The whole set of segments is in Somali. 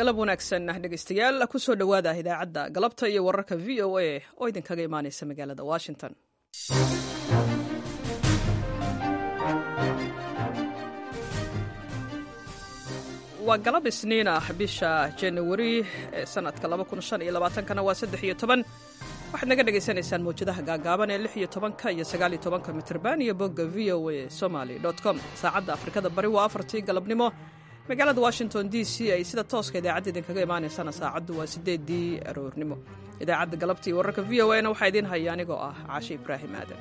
galab wanaagsan dhegaystayaal kusoo dhowaada idaacadda galabta iyo wararka v o a oo idinkaga imaanaysa magaalada washington waa galab isniin ah bisha janawari ee sanadka kana waa saddex iyo toban waxaad naga dhagaysanaysaan mawjadaha gaagaaban ee lix iyo tobanka iyo sagaal iyo tobanka mitrban iyo bogga v o a somaly com saacadda afrikada bari waa afartii galabnimo magaalada washington d c ay sida tooska idaacadda idinkaga imaanaysana saacaddu waa sideedii aroornimo idaacadda galabtii wararka v o a na waxaa idiin haya anigoo ah caashe ibraahim aadan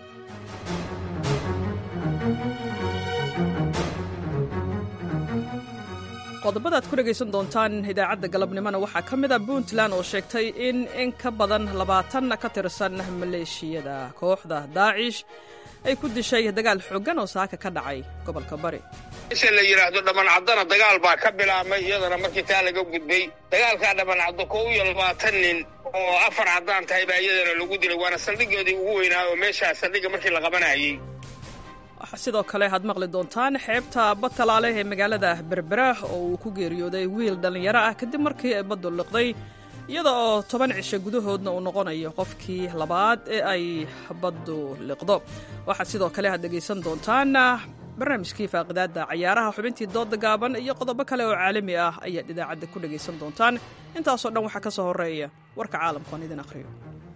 qodobada ad ku dhegaysan doontaan idaacadda galabnimona waxaa ka mid a puntland oo sheegtay in in ka badan labaatan ka tirsan maleeshiyada kooxda daacish ay ku dishay dagaal xooggan oo saaka ka dhacay gobolka bari isha la yidhaahdo dhammancadana dagaal baa ka bilaabmay iyadana markii taa laga gudbay dagaalkaa dhammancaddo kow iyo labaatan nin oo afar caddaan tahay baa iyadana lagu dilay waana saldhigoodii ugu weynaa oo meeshaa saldhigga markii la qabanayay waxaa sidoo kale aad maqli doontaan xeebta badtalaale ee magaalada berbera oo uu ku geeriyooday wiil dhallinyaro ah kadib markii ay baddu liqday iyada oo toban cisho gudahoodna uu noqonayo qofkii labaad ee ay baddu liqdo waxaad sidoo kale aad dhegaysan doontaan barnaamijkii faaqidaadda cayaaraha xubintii dooda gaaban iyo qodobo kale oo caalami ah ayaad idaacadda ku dhegaysan doontaan intaasoo dhan waxaa ka soo horreeya warka caalamku aan idin akhriyo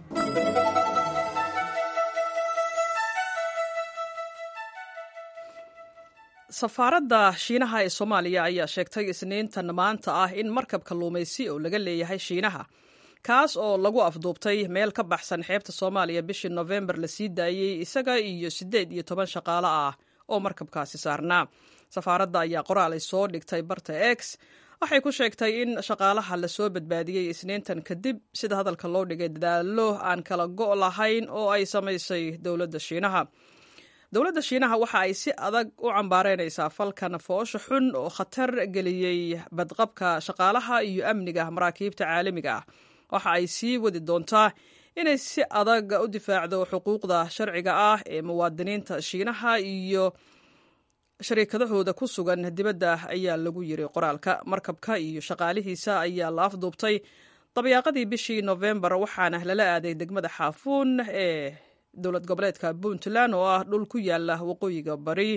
safaaradda shiinaha ee soomaaliya ayaa sheegtay isniintan maanta ah in markab kalluumaysi oo laga leeyahay shiinaha kaas oo lagu afduubtay meel ka baxsan xeebta soomaaliya bishii nofembar la sii daayey isaga iyo siddeed iyo toban shaqaale ah oo markabkaasi saarnaa safaaradda ayaa qoraal ay soo dhigtay barta x waxay ku sheegtay in shaqaalaha lasoo badbaadiyey isniintan kadib sida hadalka loo dhigay dadaallo aan kala go' lahayn oo ay samaysay dowladda shiinaha dowladda shiinaha waxa ay si adag u cambaareynaysaa falkan foosha xun oo khatar geliyey badqabka shaqaalaha iyo amniga maraakiibta caalamiga ah waxa ay sii wadi doontaa inay si adag u difaacdo xuquuqda sharciga ah ee muwaadiniinta shiinaha iyo shariikadahooda ku sugan dibadda ayaa lagu yiri qoraalka markabka iyo shaqaalihiisa ayaa la afduubtay dabyaaqadii bishii nofembar waxaana lala aaday degmada xaafuun ee dowlad goboleedka puntland oo ah dhul ku yaala waqooyiga bari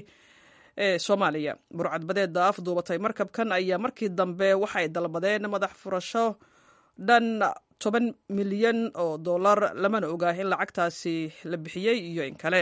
ee soomaaliya burcadbadeeda afduubatay markabkan ayaa markii dambe waxay dalbadeen madax furasho dhan toban milyan oo dollar lamana ogaa in lacagtaasi la bixiyey iyo in kale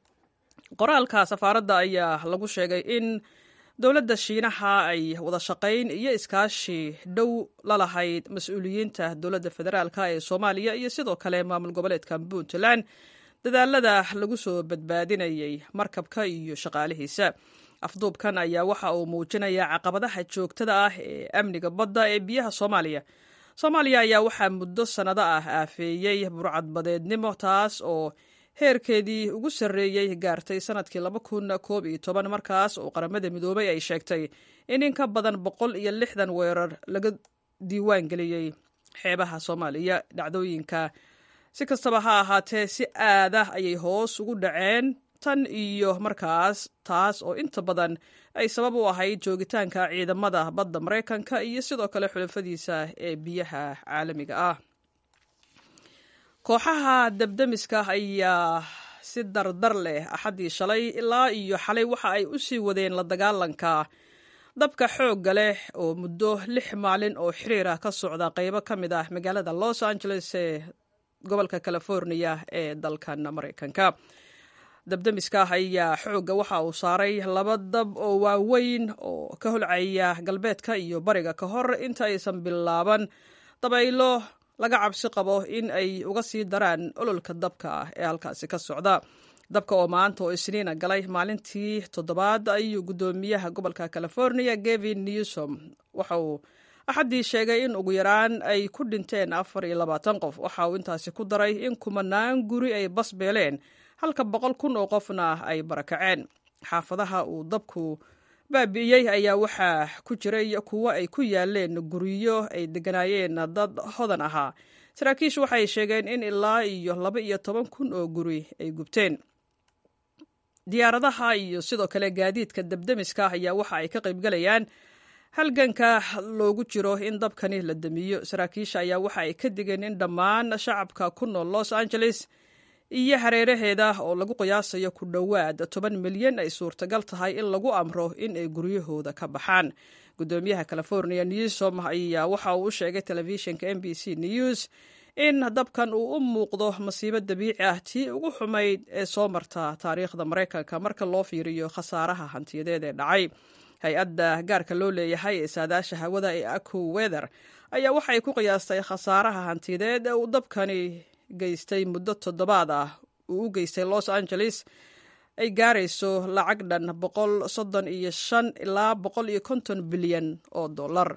qoraalka safaaradda ayaa lagu sheegay in dowladda shiinaha ay wada shaqayn iyo iskaashi dhow la lahayd mas-uuliyiinta dowladda federaalk ee soomaaliya iyo sidoo kale maamul goboleedka puntland dadaalada lagu soo badbaadinayay markabka iyo shaqaalihiisa afduubkan ayaa waxa uu muujinayaa caqabadaha joogtada ah ee amniga badda ee biyaha soomaaliya soomaaliya ayaa waxaa muddo sannado ah aafeeyey burcadbadeednimo taas oo heerkeedii ugu sarreeyey gaartay sannadkii laba kun koob iyo toban markaas oo qaramada midoobay ay sheegtay in in ka badan boqol iyo lixdan weerar laga diiwaan geliyey xeebaha soomaaliya dhacdooyinka si kastaba ha ahaatee si aadah ayay hoos ugu dhaceen tan iyo markaas taas oo inta badan ay sabab u ahayd joogitaanka ciidamada badda maraykanka iyo sidoo kale xulafadiisa ee biyaha caalamiga ah kooxaha dabdemiska ayaa si dardar leh axaddii shalay ilaa iyo xalay waxa ay u sii wadeen la dagaalanka dabka xoogga leh oo muddo lix maalin oo xiriir ah ka socda qaybo ka mid ah magaalada los angeles ee gobolka californiya ee dalkan maraykanka dabdemiska ayaa xoogga waxa uu saaray laba dab oo waaweyn oo ka holcaya galbeedka iyo bariga ka hor inta aysan bilaaban dabaylo laga cabsi qabo in ay uga sii daraan ololka dabka ah ee halkaasi ka socda dabka oo maanta oo isniina galay maalintii toddobaad ayuu guddoomiyaha gobolka california gevin newsom waxa uu axaddii sheegay in ugu yaraan ay ku dhinteen afar iyo labaatan qof waxa uu intaasi ku daray in kumanaan guri ay basbeeleen halka boqol kun oo qofna ay barakaceen xaafadaha uu dabku baabi'iyey ayaa waxaa ku jiray kuwo ay ku yaaleen guryo ay degganaayeen dad hodan ahaa saraakiishu waxay sheegeen in ilaa iyo laba iyo toban kun oo guri ay gubteen diyaaradaha iyo sidoo kale gaadiidka debdemiska ayaa waxa ay ka qaybgalayaan halganka loogu jiro in dabkani la damiyo saraakiisha ayaa waxa ay ka digeen in dhammaan shacabka ku nool los angeles iyo hareeraheeda oo lagu qiyaasayo ku dhowaad toban milyan ay suurtagal tahay in lagu amro in ay guryahooda ka baxaan gudoomiyaha california newsom ayaa waxa uu u sheegay telefishinka m b c news in dabkan uu u muuqdo masiibo dabiici ah tii ugu xumayd ee soo marta taariikhda maraykanka marka loo fiiriyo khasaaraha hantiyadeed ee dhacay hay-adda gaarka loo leeyahay ee saadaasha hawada ee aco weather ayaa waxay ku qiyaastay khasaaraha hantiyadeed ee uu dabkani geystay muddo toddobaad ah uu u geystay los angeles ay gaarayso lacag dhan boqol soddon iyo shan ilaa boqol iyo konton bilyan oo dollar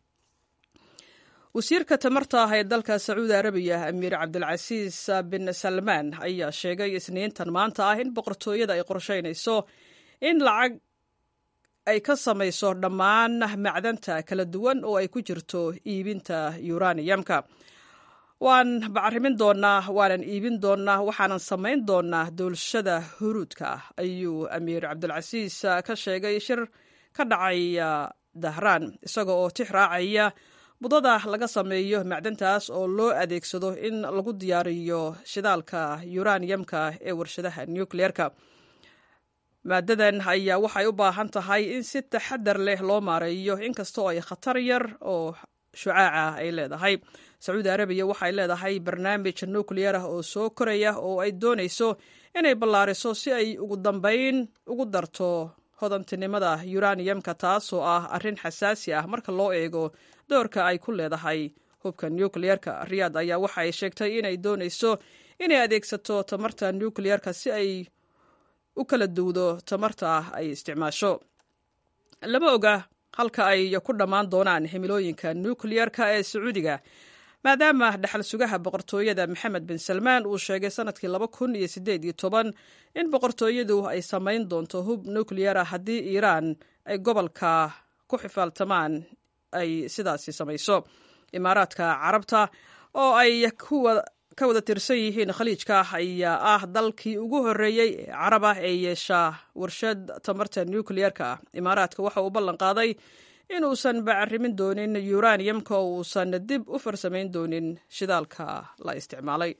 wasiirka tamarta ah ee dalka sacuudi arabiya amiir cabdilcasiis bin salmaan ayaa sheegay isniintan maanta ah in boqortooyada ay qorsheynayso in lacag ay ka samayso dhammaan macdanta kala duwan oo ay ku jirto iibinta yuraniyamka waan bacrimin doonaa waanan iibin doonaa waxaanan samayn doonaa doolshada huruudka ah ayuu amiir cabdilcasiis ka sheegay shir ka dhacaya dahraan isaga oo tix raacaya budada laga sameeyo macdantaas oo loo adeegsado in lagu diyaariyo shidaalka yuraniyamka ee warshadaha nucleerka maadadan ayaa waxay u baahan tahay in si taxadar leh loo maareeyo inkastoo ay khatar yar oo shucaaca ay leedahay sacuudi arabiya waxay leedahay barnaamij nucleer ah oo soo koraya oo ay doonayso inay ballaariso si ay ugu dambayn ugu darto hodantinimada yuraniyamka taasoo ah arrin xasaasi ah marka loo eego doorka ay ku leedahay hubka nucleerka riyaad ayaa waxa ay sheegtay inay doonayso inay adeegsato tamarta nucleerka si ay u kala duwdo tamarta ay isticmaasho lama oga halka ay ku dhammaan doonaan himilooyinka nucleerka ee sacuudiga maadaama dhaxal sugaha boqortooyada maxamed bin salmaan uu sheegay sanadkii laba kun iyo sideed iyo toban in boqortooyadu ay samayn doonto hub nucleer ah haddii iiraan ay gobolka ku xifaaltamaan ay sidaasi samayso imaaraadka carabta oo ay ka wada tirsan yihiin khaliijka ayaa ah dalkii ugu horreeyey ee carab ah ee yeesha warshad tamarta nucleerka ah imaaraadka waxa uu ballan qaaday inuusan bacrimin doonin yuraniyamka oo uusan dib u farsamayn doonin shidaalka la isticmaalay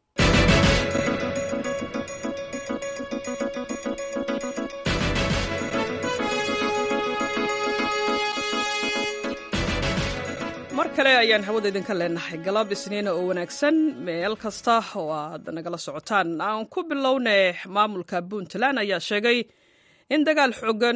mar kale ayaan hawada idinka leenahay galab isniina oo wanaagsan meel kasta oo aad nagala socotaan aan ku bilowne maamulka puntland ayaa sheegay in dagaal xoogan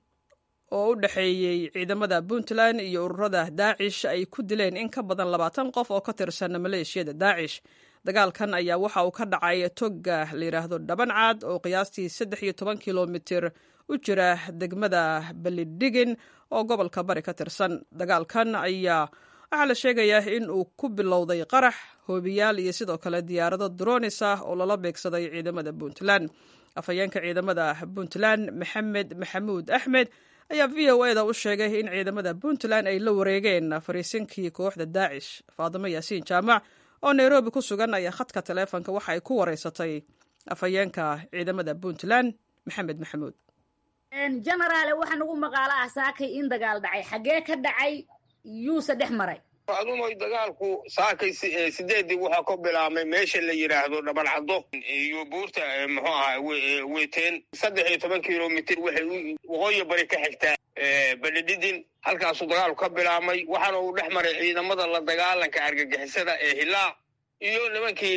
oo u dhexeeyey ciidamada puntland iyo ururada daacish ay ku dileen in ka badan labaatan qof oo ka tirsan maleeshiyada daacish dagaalkan ayaa waxa uu ka dhacay toga la yidhaahdo dhabancaad oo qiyaastii saddex iyo toban kilomitir u jira degmada balidhigin oo gobolka bari ka tirsan dagaalkan ayaa waxaa la sheegayaa in uu ku bilowday qarax hoobiyaal iyo sidoo kale diyaarado dronis ah oo lala beegsaday ciidamada puntland afhayeenka ciidamada puntland maxamed maxamuud axmed ayaa v o eda u sheegay in ciidamada puntland ay la wareegeen fariisinkii kooxda daacish faadimo yaasiin jaamac oo nairobi ku sugan ayaa khadka taleefonka waxa ay ku wareysatay afhayeenka ciidamada puntland maxamed maxamuud genaraale waxaa nagu maqaalo ah saakay in dagaal dhacay xaggee ka dhacay yuuse dhex maray adumoy dagaalku saakay sideedii waxaa ka bilaabmay meesha la yidhaahdo dhabalcaddo iyo buurta muxuu ahaa weeteen saddex iyo toban kilomitir waxay waqooyi bari ka xigtaa balidhidin halkaasuu dagaalku ka bilaabmay waxaana uu dhex maray ciidamada la dagaalanka argagixisada ee hilaa iyo nimankii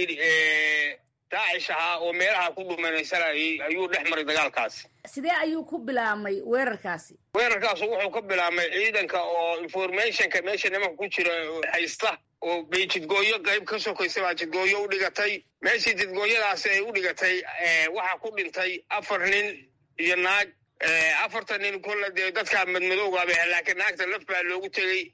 daacish ahaa oo meelaha ku dhumanaysanayay ayuu dhex maray dagaalkaasi sidee ayuu ku bilaabmay weerarkaasi weerarkaasu wuxuu ka bilaabmay ciidanka oo informationka meesha nimanka ku jira haysta oo bay jidgooyo qayb ka sokaysa baa jidgooyo u dhigatay meeshii jidgooyadaasi ay u dhigatay waxaa ku dhintay afar nin iyo naag afartan nin kolle dee dadkaa madmadowgaaba laakiin naagta laf baa loogu tegey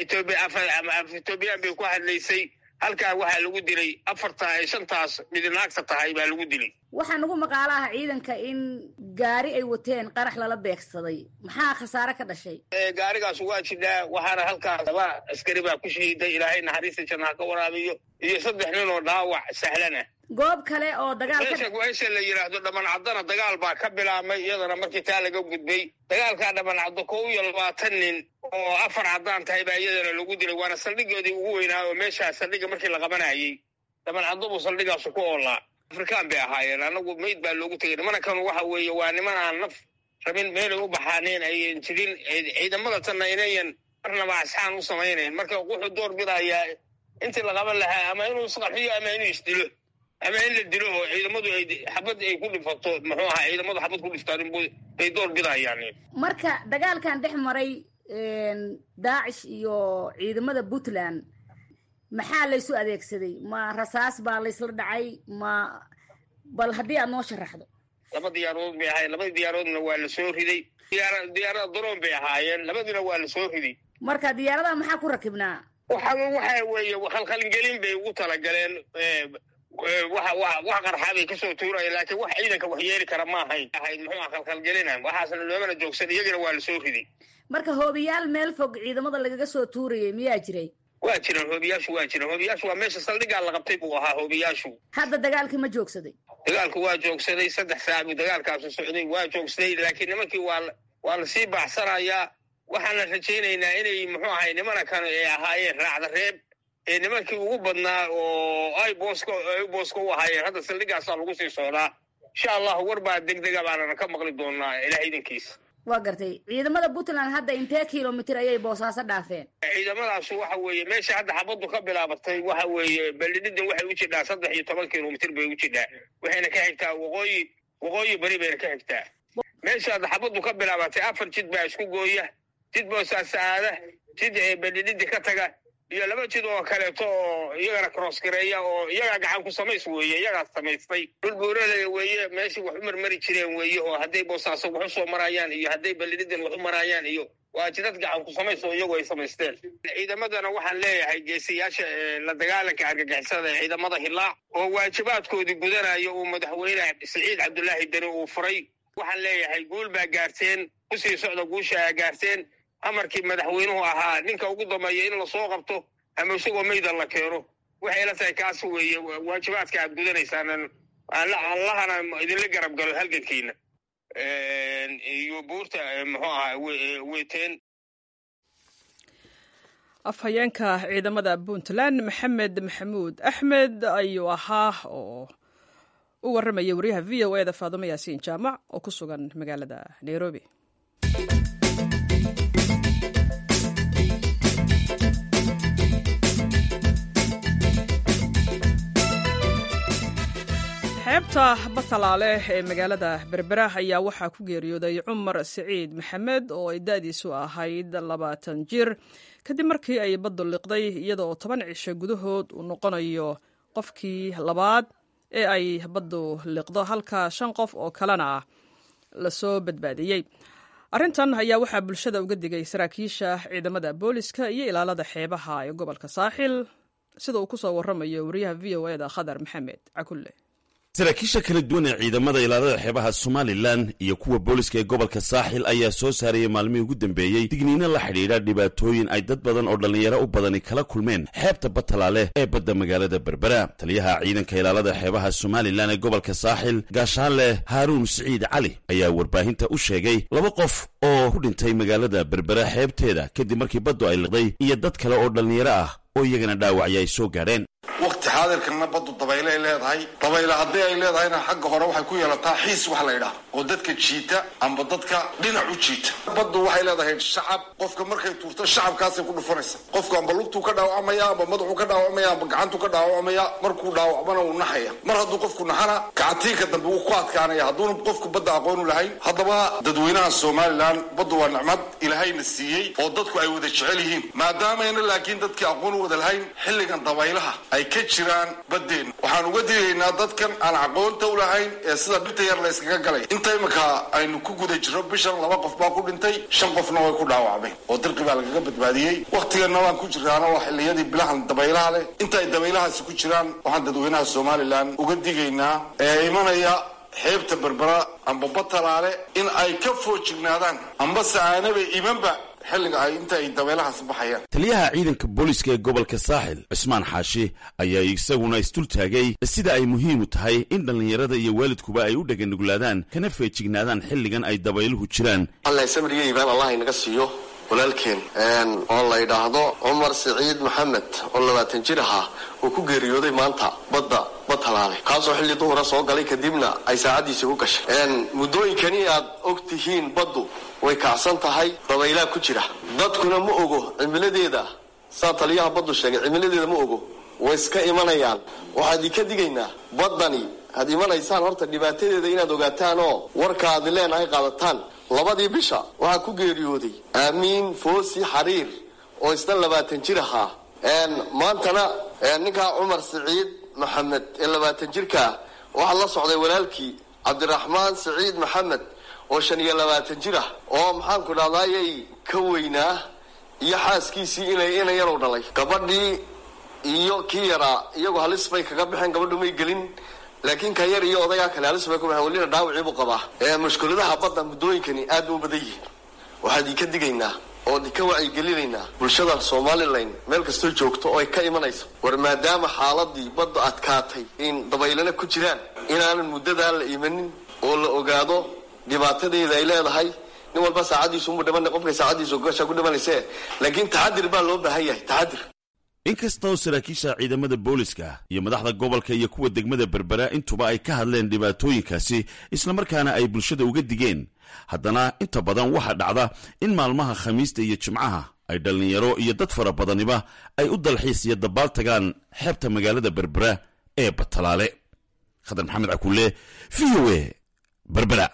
ethoobiyan bay ku hadlaysay halkaa waxaa lagu dilay afarta ay shantaas mid naagta tahay baa lagu dilay waxaa nagu maqaalo ah ciidanka in gaari ay wateen qarax lala beegsaday maxaa khasaare ka dhashay gaarigaas waa jidhaa waxaana halkaas laba askari baa ku shahiiday ilaahay naxariista jannaha ka waraabiyo iyo saddex nin oo dhaawac sahlan ah goob kale oo dagaal meesha la yidhaahdo dhamancadana dagaal baa ka bilaabmay iyadana markii taa laga gudbay dagaalkaa dhamancaddo kow iyo labaatan nin oo afar caddaan tahay baa iyadana lagu dilay waana saldhigoodii ugu weynaa oo meeshaa saldhiga markii la qabanayay dhaban caddo buu saldhigaasu ku oolaa afrikaan bay ahaayeen annagu meyd baa loogu tegay nimankan waxa weeye waa niman aan naf rabin meelay u baxaaneen ayan jirin ciidamada tanna inayan marnaba asxaan u samaynayn marka wuxuu door bidayaa intii la qaban lahaa ama inuu isqarxiyo ama inuu isdilo ama in la dilo oo ciidamadu ay xabad ay ku dhifato muxuu ahaa ciidamadu xabad ku dhiftaan bay door bidayaan marka dagaalkan dhex maray daacish iyo ciidamada puntland maxaa laysu adeegsaday ma rasaas baa laysla dhacay ma bal haddii aad noo sharaxdo laba diyaarood bay ahaayeen labadii diyaaroodna waa la soo riday diyaarada daroon bay ahaayeen labadiina waa la soo riday marka diyaaradaha maxaa ku rakibnaa waxa waxa weeye khalkhalgelin bay ugu talagaleen wax qarxaa bay kasoo tuuraya laakiin wax ciidanka wax yeeli kara ma ahayn ahayd muxuu khalkhalgelina waxaasna loomana joogsan iyagana waa la soo riday marka hoobiyaal meel fog ciidamada lagaga soo tuurayay miyaa jiray waa jiraan hoobiyaashu waa jiraan hoobiyaashu waa meesha saldhigaa la qabtay buu ahaa hoobiyaashu hadda dagaalkii ma joogsaday dagaalku waa joogsaday saddex saac buu dagaalkaasu socday waa joogsaday laakiin nimankii waa waa lasii baacsanayaa waxaana rajaynaynaa inay muxuu ahay nimana kan ay ahaayeen raacda reeb ee nimankii ugu badnaa oo ay booska ay booska u ahaayeen hadda saldhigaasaa lagu sii socdaa insha allahu war baa degdega baanana ka maqli doonaa ilaah idankiisa waa gartay ciidamada puntland hadda intee kilomitr ayay boosaaso dhaafeen ciidamadaasu waxa weeye meesha hadda xabaddu ka bilaabatay waxa weeye beldhidin waxay u jidhaa saddex iyo toban kilomitr bay u jidhaa waxayna ka xigtaa waqooyi waqooyi beri bayna ka xigtaa meesha hadda xabaddu ka bilaabatay afar jid baa isku gooya jid boosaasa aada jid beldhididi ka taga iyo laba jid oo kaleeto oo iyagana cross gareeya oo iyagaa gacan ku samays weeye iyagaas samaystay dhul buuralaya weeye meeshii wax u marmari jireen weeye oo hadday boosaaso wax u soo marayaan iyo hadday balididin wax u marayaan iyo waa jidad gacan ku samays oo iyagu ay samaysteen ciidamadana waxaan leeyahay geesiyaasha la dagaalanka argagixisada ee ciidamada hilaac oo waajibaadkoodii gudanaya uu madaxweyne siciid cabdulaahi deni uu furay waxaan leeyahay guul baa gaarteen kusii socda guusha aa gaarteen amarkii madaxweynuhu ahaa ninka ugu dambeeya in lasoo qabto ama isagoo mayda la keeno waxay la tahay kaas weeye waajibaadka aad gudanaysaan allahana idinla garab galo halgankiina iyo buurta muxuu ahaa weyteen afhayeenka ciidamada puntland maxamed maxamuud axmed ayuu ahaa oo u warramaya wariyaha v o e da faadumo yaasiin jaamac oo ku sugan magaalada nairobi xeebta batalaale ee magaalada berbera ayaa waxaa ku geeriyooday cumar siciid maxamed oo ay da-diisu ahayd labaatan jir kadib markii ay baddu liqday iyada oo toban cisho gudahood uu noqonayo qofkii labaad ee ay baddu liqdo halka shan qof oo kalena lasoo badbaadiyey arrintan ayaa waxaa bulshada uga digay saraakiisha ciidamada booliska iyo ilaalada xeebaha ee gobolka saaxil sida uu ku soo warramayo wariyaha v o eda khadar maxamed cakulle saraakiisha kala duwan ee ciidamada ilaalada xeebaha somalilan iyo kuwa booliska ee gobolka saaxil ayaa soo saaraya maalmihii ugu dambeeyey digniino la xidhiidha dhibaatooyin ay dad badan oo dhallinyaro u badani kala kulmeen xeebta batalaale ee badda magaalada berbera taliyaha ciidanka ilaalada xeebaha somalilan ee gobolka saaxil gaashaanleh haaruun siciid cali ayaa warbaahinta u sheegay laba qof oo ku dhintay magaalada berbera xeebteeda kadib markii baddu ay liqday iyo dad kale oo dhallinyaro ah oo iyagana dhaawacya ay soo gaadheen waqti xaadirkanna baddu dabayle ay leedahay dabayle haddii ay leedahayna xagga hore waxay ku yeelataa xiis wax la ydhaah oo dadka jiita amba dadka dhinac u jiita baddu waxay leedahay shacab qofka markay tuurto shacabkaasay ku dhufanaysa qofku amba lugtuu ka dhaawacmaya amba madaxuu ka dhaawacmaya amba gacantuu ka dhaawacmaya markuu dhaawacmana wuu naxaya mar hadduu qofku naxana gacantiinka dambe wuu ku adkaanaya hadduuna qofku badda aqoonu lahayn haddaba dadweynaha somalilan baddu waa nicmad ilaahayna siiyey oo dadku ay wada jecel yihiin maadaamayna laakiin dadkii aqoon u wada lahayn xilligan dabaylaha ay ka jiraan baddeenna waxaan uga digaynaa dadkan aan aqoonta u lahayn ee sida dhibta yar la yskaga galay inta iminka aynu ku guda jirro bishan laba qof baa ku dhintay shan qofna way ku dhaawacmeen oo dirqi baa lagaga badbaadiyey wakhtiganna waan ku jiraana waa xilliyadii bilahan dabaylaha leh inta ay dabaylahaasi ku jiraan waxaan dadweynaha somalilan uga digaynaa ee imanaya xeebta berbera amba batalaale in ay ka foojignaadaan amba sa'aanabay imanba xilliga ay inta ay dabeelahaas baxayaan taliyaha ciidanka booliska ee gobolka saaxil cismaan xaashi ayaa isaguna isdul taagay sida ay muhiimu tahay in dhallinyarada iyo waalidkuba ay u dheganuglaadaan kana feejignaadaan xilligan ay dabayluhu jiraan alla samriga iibaan allah inaga siiyo walaalkeen oo la yidhaahdo cumar siciid maxamed oo labaatan jir ahaa uu ku geeriyooday maanta badda bad halaale kaasoo xilli duhura soo galay kadibna ay saacaddiisii ku gashay muddooyinkani aad og tihiin baddu way kacsan tahay dabaylaa ku jira dadkuna ma ogo cimiladeeda saa taliyaha baddu sheegay cimiladeeda ma ogo way iska imanayaan waxaan idinka digaynaa baddani had imanaysaan horta dhibaatadeeda inaad ogaataan oo warka aad leenahay qaadataan labadii bisha waxaa ku geeriyooday aamiin foosi xariir oo isna labaatan jir ahaa maantana ninkaa cumar siciid maxamed ee labaatan jirkaa waxaa la socday walaalkii cabdiraxmaan siciid maxamed oo shan iyo labaatan jir ah oo maxaanku dhahdaayay ka weynaa iyo xaaskiisii inay inayarow dhalay gabadhii iyo kii yaraa iyagu halis bay kaga baxeen gabadhu may gelin laakiin ka yar iyo odagaa kale halis bay ku baxeen welina dhaawacii buu qabaa mushkuladaha badda muddooyinkani aad ba u badan yihiin waxaan idinka digaynaa oo idinka wacyigelinaynaa bulshada somalilan meel kastoo joogto oo ay ka imanayso war maadaama xaaladii badda adkaatay in dabaylana ku jiraan inaanan muddadaa la imanin oo la ogaado dhibaatadeeda ay leedahay nin walba saacaddiisumu dhiman qofkay saacaddiisu gasha ku dhimanayse laakiin taxadir baa loo baahan yahay taxadir inkastoo saraakiisha ciidamada booliska iyo madaxda gobolka iyo kuwa degmada berbera intuba ay ka hadleen dhibaatooyinkaasi islamarkaana ay bulshada uga digeen haddana inta badan waxaa dhacda in maalmaha khamiista iyo jimcaha ay dhallinyaro iyo dad fara badaniba ay u dalxiis iyo dabaal tagaan xeebta magaalada berbera ee batalaale khadar maxamed cakulle v o e berbera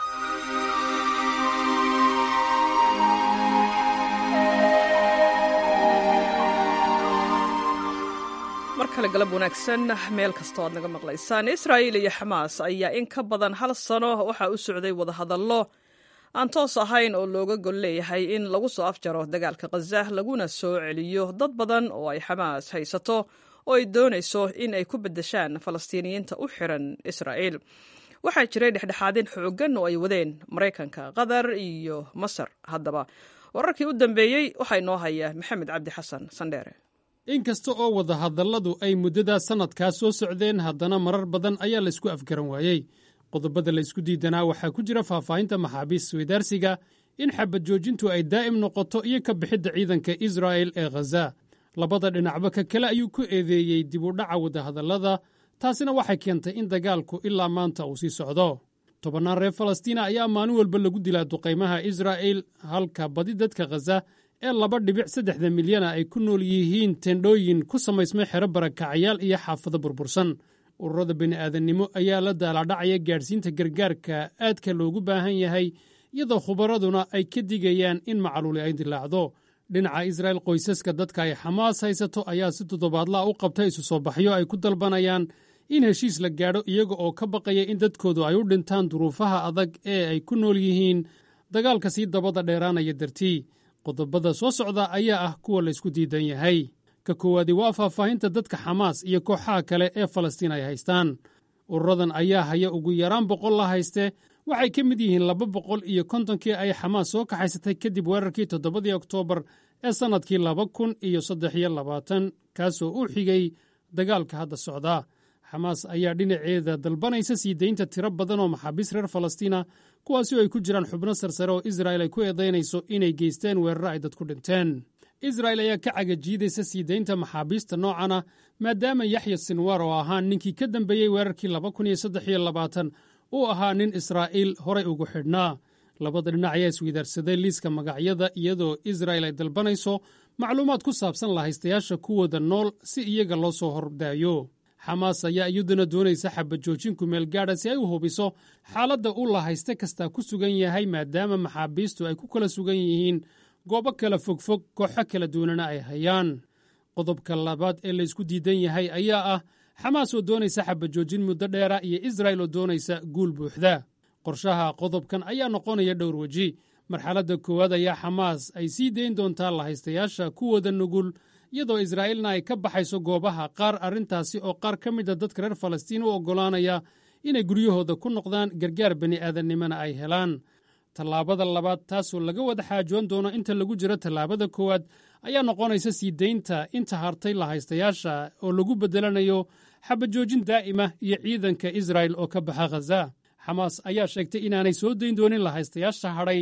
mar kale galab wanaagsan meel kastoo aad naga maqlaysaan israa'iil iyo xamaas ayaa in ka badan hal sano waxaa u socday wadahadallo aan toos ahayn oo looga gol leeyahay in lagu soo afjaro dagaalka khaza laguna soo celiyo dad badan oo ay xamaas haysato oo ay doonayso in ay ku beddeshaan falastiiniyiinta u xiran israa'iil waxaa jiray dhexdhexaadin xooggan oo ay wadeen maraykanka qatar iyo masar haddaba wararkii u dambeeyey waxaa inoo haya maxamed cabdi xasan sandheere inkasta oo wadahadalladu ay muddada sannadkaa soo socdeen haddana marar badan ayaa laysku afgaran waayey qodobada laysku diidanaa waxaa ku jira faahfaahinta maxaabiis weydaarsiga in xabad joojintu ay daa'im noqoto iyo ka bixidda ciidanka israa'el ee khaza labada dhinacba ka kale ayuu ku eedeeyey dib u dhaca wadahadallada taasina waxay keentay in dagaalku ilaa maanta uu sii socdo tobannaan reer falastiina ayaa maalin walba lagu dilaa duqaymaha israa'el halka badi dadka khaza ee laba dhibic saddexda milyana ay ku nool yihiin tendhooyin ku samaysmay xero barakacayaal iyo xaafado burbursan ururada bini'aadannimo ayaa la daalaadhacaya gaadhsiinta gargaarka aadka loogu baahan yahay iyadoo khubaraduna ay ka digayaan in macluuli ay dilaacdo dhinaca israa'el qoysaska dadka ay xamaas haysato ayaa si toddobaadlaha u qabtay isu soo baxyo ay ku dalbanayaan in heshiis la gaadho iyaga oo ka baqaya in dadkoodu ay u dhintaan duruufaha adag ee ay ku nool yihiin dagaalka sii dabada dheeraanaya dartii qodobada soo socda ayaa ah kuwa laysku diidan yahay ka koowaadi waa faahfaahinta dadka xamaas iyo kooxaha kale ee falastiin ay haystaan ururadan ayaa haya ugu yaraan boqol la hayste waxay ka mid yihiin laba boqol iyo kontonkii ay xamaas soo kaxaysatay kadib weerarkii toddobadii oktoobar ee sannadkii laba kun iyo saddex iyo labaatan kaasoo u xigay dagaalka hadda socda xamaas ayaa dhinaceeda dalbanaysa sii daynta tiro badan oo maxaabiis reer falastiina kuwaasi oo ay ku jiraan xubno sarsare oo israa'el ay ku eedaynayso inay geysteen weeraro ay dadku dhinteen israa'el ayaa ka cagajiidaysa sii daynta maxaabiista noocana maadaama yaxya sinwar oo ahaa ninkii ka dambeeyey weerarkii laba kun iyo saddex iyo labaatan uu ahaa nin israa'iil horay ugu xidhnaa labada dhinac ayaa isweydaarsaday liiska magacyada iyadoo israa'el ay dalbanayso macluumaad ku saabsan lahaystayaasha kuwooda nool si iyaga loo soo hordaayo xamaas ayaa iyaduna doonaysa xabajoojin kumeel gaadha si ay u hubiso xaaladda uu lahayste kastaa ku sugan yahay maadaama maxaabiistu ay ku kala sugan yihiin goobo kala fogfog kooxo kala duwanana ay hayaan qodobka labaad ee laysku diidan yahay ayaa ah xamaas oo doonaysa xabajoojin muddo dheera iyo israa'el oo doonaysa guul buuxda qorshaha qodobkan ayaa noqonaya dhowr weji marxaladda koowaad ayaa xamaas ay sii dayn doontaa lahaystayaasha kuwooda nugul iyadoo israa'iilna ay ka baxayso goobaha qaar arrintaasi oo qaar ka mida dadka reer falastiin u oggolaanaya inay guryahooda ku noqdaan gargaar bini'aadannimona ay helaan tallaabada labaad taasoo laga wada xaajoon doono inta lagu jiro tallaabada koowaad ayaa noqonaysa sii daynta inta hartay lahaystayaasha oo lagu beddelanayo xabajoojin daa'ima iyo ciidanka israa'el oo ka baxa khaza xamaas ayaa sheegtay inaanay soo dayn doonin lahaystayaasha hadhay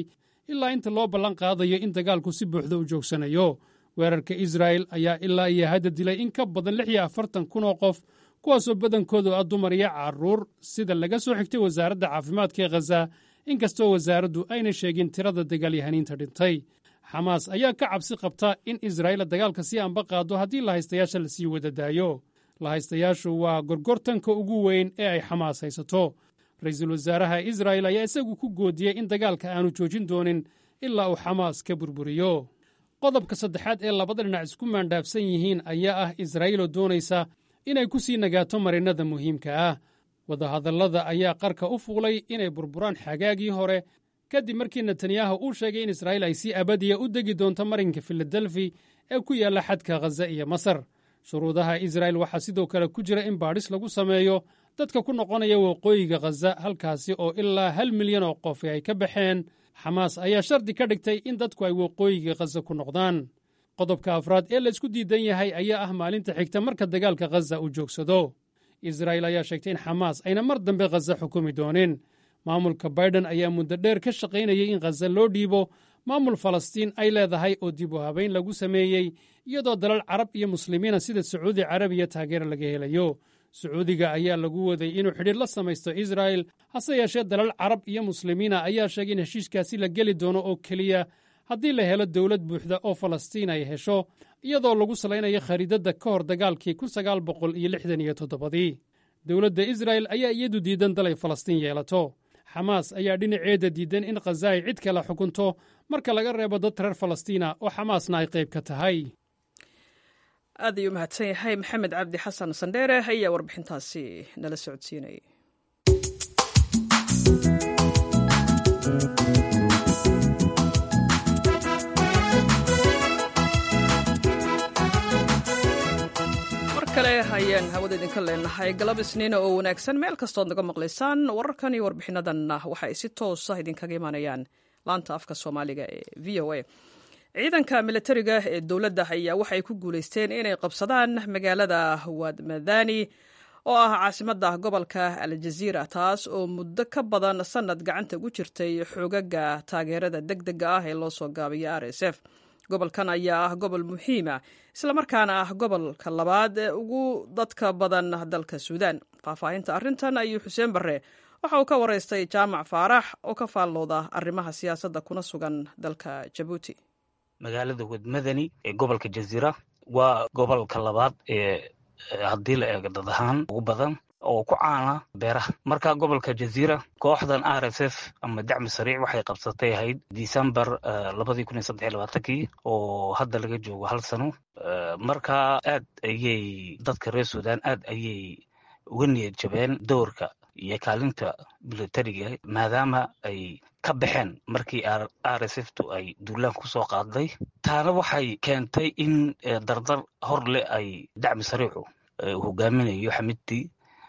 ilaa inta loo ballan qaadayo in dagaalku si buuxda u joogsanayo weerarka israa'el ayaa ilaa iyo hadda dilay in ka badan lix iyo afartan kun oo qof kuwaasoo badankoodu ah dumar iyo carruur sida laga soo xigtay wasaaradda caafimaadka ee khaza inkastoo wasaaraddu ayna sheegin tirada dagaalyahaniinta dhintay xamaas ayaa ka cabsi qabta in israa'iil dagaalka sii amba qaado haddii lahaystayaasha la sii wada daayo lahaystayaashu waa gorgortanka ugu weyn ee ay xamaas haysato ra-iisul wasaaraha israa'el ayaa isagu ku goodiyey in dagaalka aanu joojin doonin ilaa uu xamaas ka burburiyo qodobka saddexaad ee labada dhinac isku maandhaafsan yihiin ayaa ah israa'iiloo doonaysa inay ku sii nagaato marinnada muhiimka ah wadahadallada ayaa qarka u fuulay inay burburaan xagaagii hore kadib markii netanyahu uu sheegay in israa'iil ay si abadiya u degi doonto marinka filadelfi ee ku yaalla xadka khaza iyo masar shuruudaha israa'el waxaa sidoo kale ku jira in baadhis lagu sameeyo dadka ku noqonaya waqooyiga khaza halkaasi oo ilaa hal milyan oo qof ay ka baxeen xamaas ayaa shardi ka dhigtay in dadku ay waqooyiga khaza ku noqdaan qodobka afraad ee laysku diidan yahay ayaa ah maalinta xigta marka dagaalka khaza uu joogsado israa'il ayaa sheegtay in xamaas ayna mar dambe khaza xukumi doonin maamulka baiden ayaa muddo dheer ka shaqaynayay in khaza loo dhiibo maamul falastiin ay leedahay oo dib u habayn lagu sameeyey iyadoo dalal carab iyo muslimiina sida sacuudi carabiya taageero laga helayo sacuudiga ayaa lagu waday inuu xidhiir la samaysto israa'el hase yeeshee dalal carab iyo muslimiina ayaa sheegay in heshiiskaasi la geli doono oo keliya haddii la helo dowlad buuxda oo falastiin ay hesho iyadoo lagu salaynayo khariidadda ka hor dagaalkii kun sagaal boqol iyo lixdan iyo toddobadii dowladda israa'el ayaa iyadu diidan dalay falastiin yeelato xamaas ayaa dhinaceeda diidan in khaza ay cid kale xukunto marka laga reebo dad reer falastiina oo xamaasna ay qayb ka tahay aad ayuu mahadsan yahay maxamed cabdi xasan sandheere ayaa warbixintaasi nala socodsiinayay mar kale ayaan hawada idinka leenahay galab isniina oo wanaagsan meel kastood naga maqlaysaan wararkan iyo warbixinadanna waxa ay si toosa idinkaga imaanayaan laanta afka soomaaliga ee v o a ciidanka militariga ee dowladda ayaa waxay ku guulaysteen inay qabsadaan magaalada wadmadani oo ah caasimadda gobolka aljaziira taas oo muddo ka badan sannad gacanta ugu jirtay xoogaga taageerada deg dega ah ee loo soo gaabiya r s f gobolkan ayaa ah gobol muhiima islamarkaana ah gobolka labaad ee ugu dadka badan dalka suudaan faahfaahinta arrintan ayuu xuseen barre waxa uu ka waraystay jaamac faarax oo ka faallooda arrimaha siyaasadda kuna sugan dalka jabuuti magaalada wadmadani ee gobolka jaziira waa gobolka labaad ee haddii la eego dad ahaan ugu badan oo ku caana beeraha marka gobolka jaziira kooxdan r s f ama dacmi sariic waxay qabsatay ahayd december labadii kun iyo saddex iyo labaatankii oo hadda laga joogo hal sano marka aad ayay dadka reer sudan aad ayay uga niyad jabeen doorka iyo kaalinta militariga maadaama ay ka baxeen markii r s f tu ay duulaan kusoo qaaday taana waxay keentay in dardar hor leh ay dacmi sariicu hogaaminayo xamidtii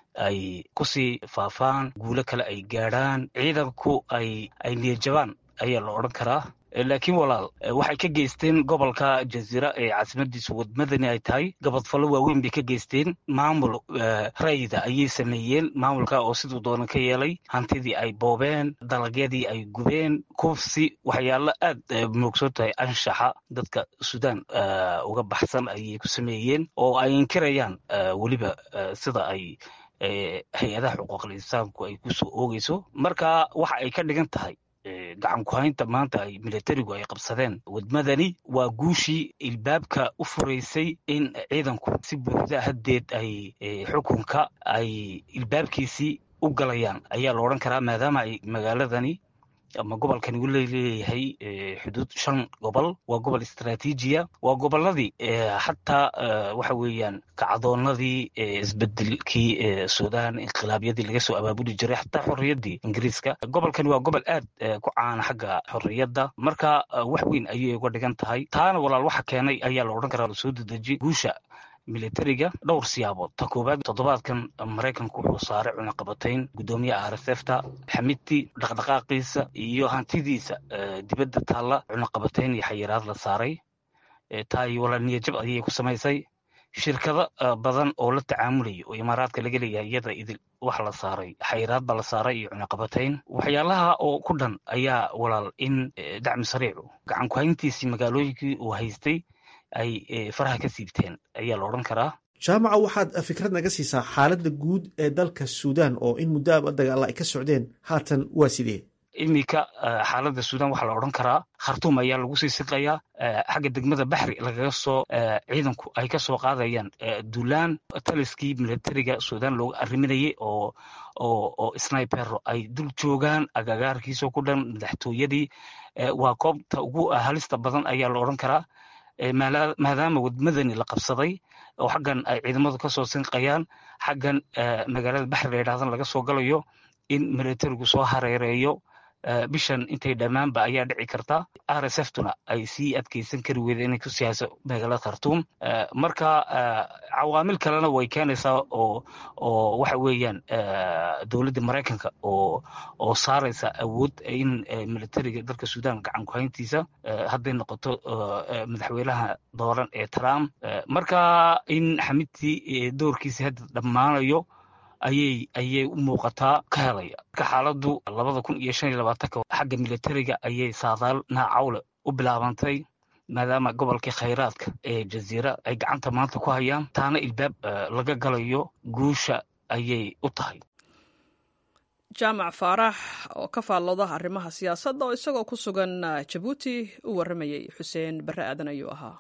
ay kusii faafaan guulo kale ay gaadhaan ciidanku ay ay niyadjabaan ayaa la odhan karaa laakiin walaal waxay ka geysteen gobolka jaziira ee caasimadiisu wadmadani ay tahay gabadfallo waaweyn bay ka geysteen maamul rayda ayay sameeyeen maamulka oo siduu doonan ka yeelay hantidii ay boobeen dalagyadii ay gubeen kufsi waxyaalo aad moogsoon tahay anshaxa dadka suudaan uga baxsan ayay ku sameeyeen oo ay inkirayaan weliba sida ay hay-adaha xuquuqul insaanku ay kusoo oogeyso marka waxa ay ka dhigan tahay gacan ku-haynta maanta ay militarigu ay qabsadeen wadmadani waa guushii ilbaabka u furaysay in ciidanku si buuxda haddeed ay xukunka ay ilbaabkiisii u galayaan ayaa la odhan karaa maadaama ay magaaladani ama gobolkani u leeyahay xuduud shan gobol waa gobol istraatiijiya waa goboladii xataa waxa weeyaan kacdoonadii isbedelkii sudan inqilaabyadii laga soo abaabuli jiray xataa xorriyaddii ingiriiska gobolkani waa gobol aad ku caana xagga xorriyadda marka wax weyn ayay uga dhigan tahay taana walaal waxa keenay ayaa la odhan karaa soo dedeji guusha militariga dhowr siyaabood ta koowaad toddobaadkan maraykanku wuxuu saaray cunaqabatayn guddoomiyaha r s f ta xamidtii dhaqdhaqaaqiisa iyo hantidiisa dibadda taalla cunaqabatayn iyo xayiraad la saaray taay walaal niyajab ayay ku samaysay shirkado badan oo la tacaamulaya oo imaaraadka laga leeyahay iyada idil wax la saaray xayiraad ba la saaray iyo cunaqabatayn waxyaalaha oo ku dhan ayaa walaal in dacmi sariicu gacan ku-hayntiisii magaalooyinkii uu haystay ay faraha ka siibteen ayaa la odhan karaa jaamaca waxaad fikrad naga siisaa xaaladda guud ee dalka suudaan oo in muddo aba dagaalla ay ka socdeen haatan waa sidee iminka xaaladda suudan waxaa la odhan karaa khartuum ayaa lagu sii siqayaa xagga degmada baxri lagaga soo ciidanku ay ka soo qaadayaan duulaan taliskii militariga suudan loogu arriminayay oo oo oo snipero ay dul joogaan agagaarkiisoo ku dhan madaxtooyadii waa koobta ugu halista badan ayaa la odhan karaa maadaama wadmadani la qabsaday oo xaggan ay ciidamadu kasoo sinqayaan xaggan magaalada baxri la yidhahdan laga soo galayo in militarigu soo hareereeyo bishan intay dhammaanba ayaa dhici karta r s f tuna ay sii adkeysan kari weyda inay ku siyaaso magaalada khartuum marka cawaamil kalena way keenaysaa oo oo waxa weeyaan dowladda maraykanka oo oo saaraysa awood in militariga dalka suudan gacan ku-hayntiisa hadday noqoto madaxweynaha dooran ee trump marka in xamidtii doorkiisa hadda dhammaanayo ayay ayay u muuqataa ka helaya marka xaaladdu labada kun iyo shan iyo labaatanka xagga militariga ayay saadaal naacawle u bilaabantay maadaama gobolkii khayraadka ee jaziira ay gacanta maanta ku hayaan taana ilbaab laga galayo guusha ayay u tahay jaamac faarax oo ka faallooda arrimaha siyaasadda oo isagoo ku sugan jabuuti u warramayay xuseen barre aadan ayuu ahaa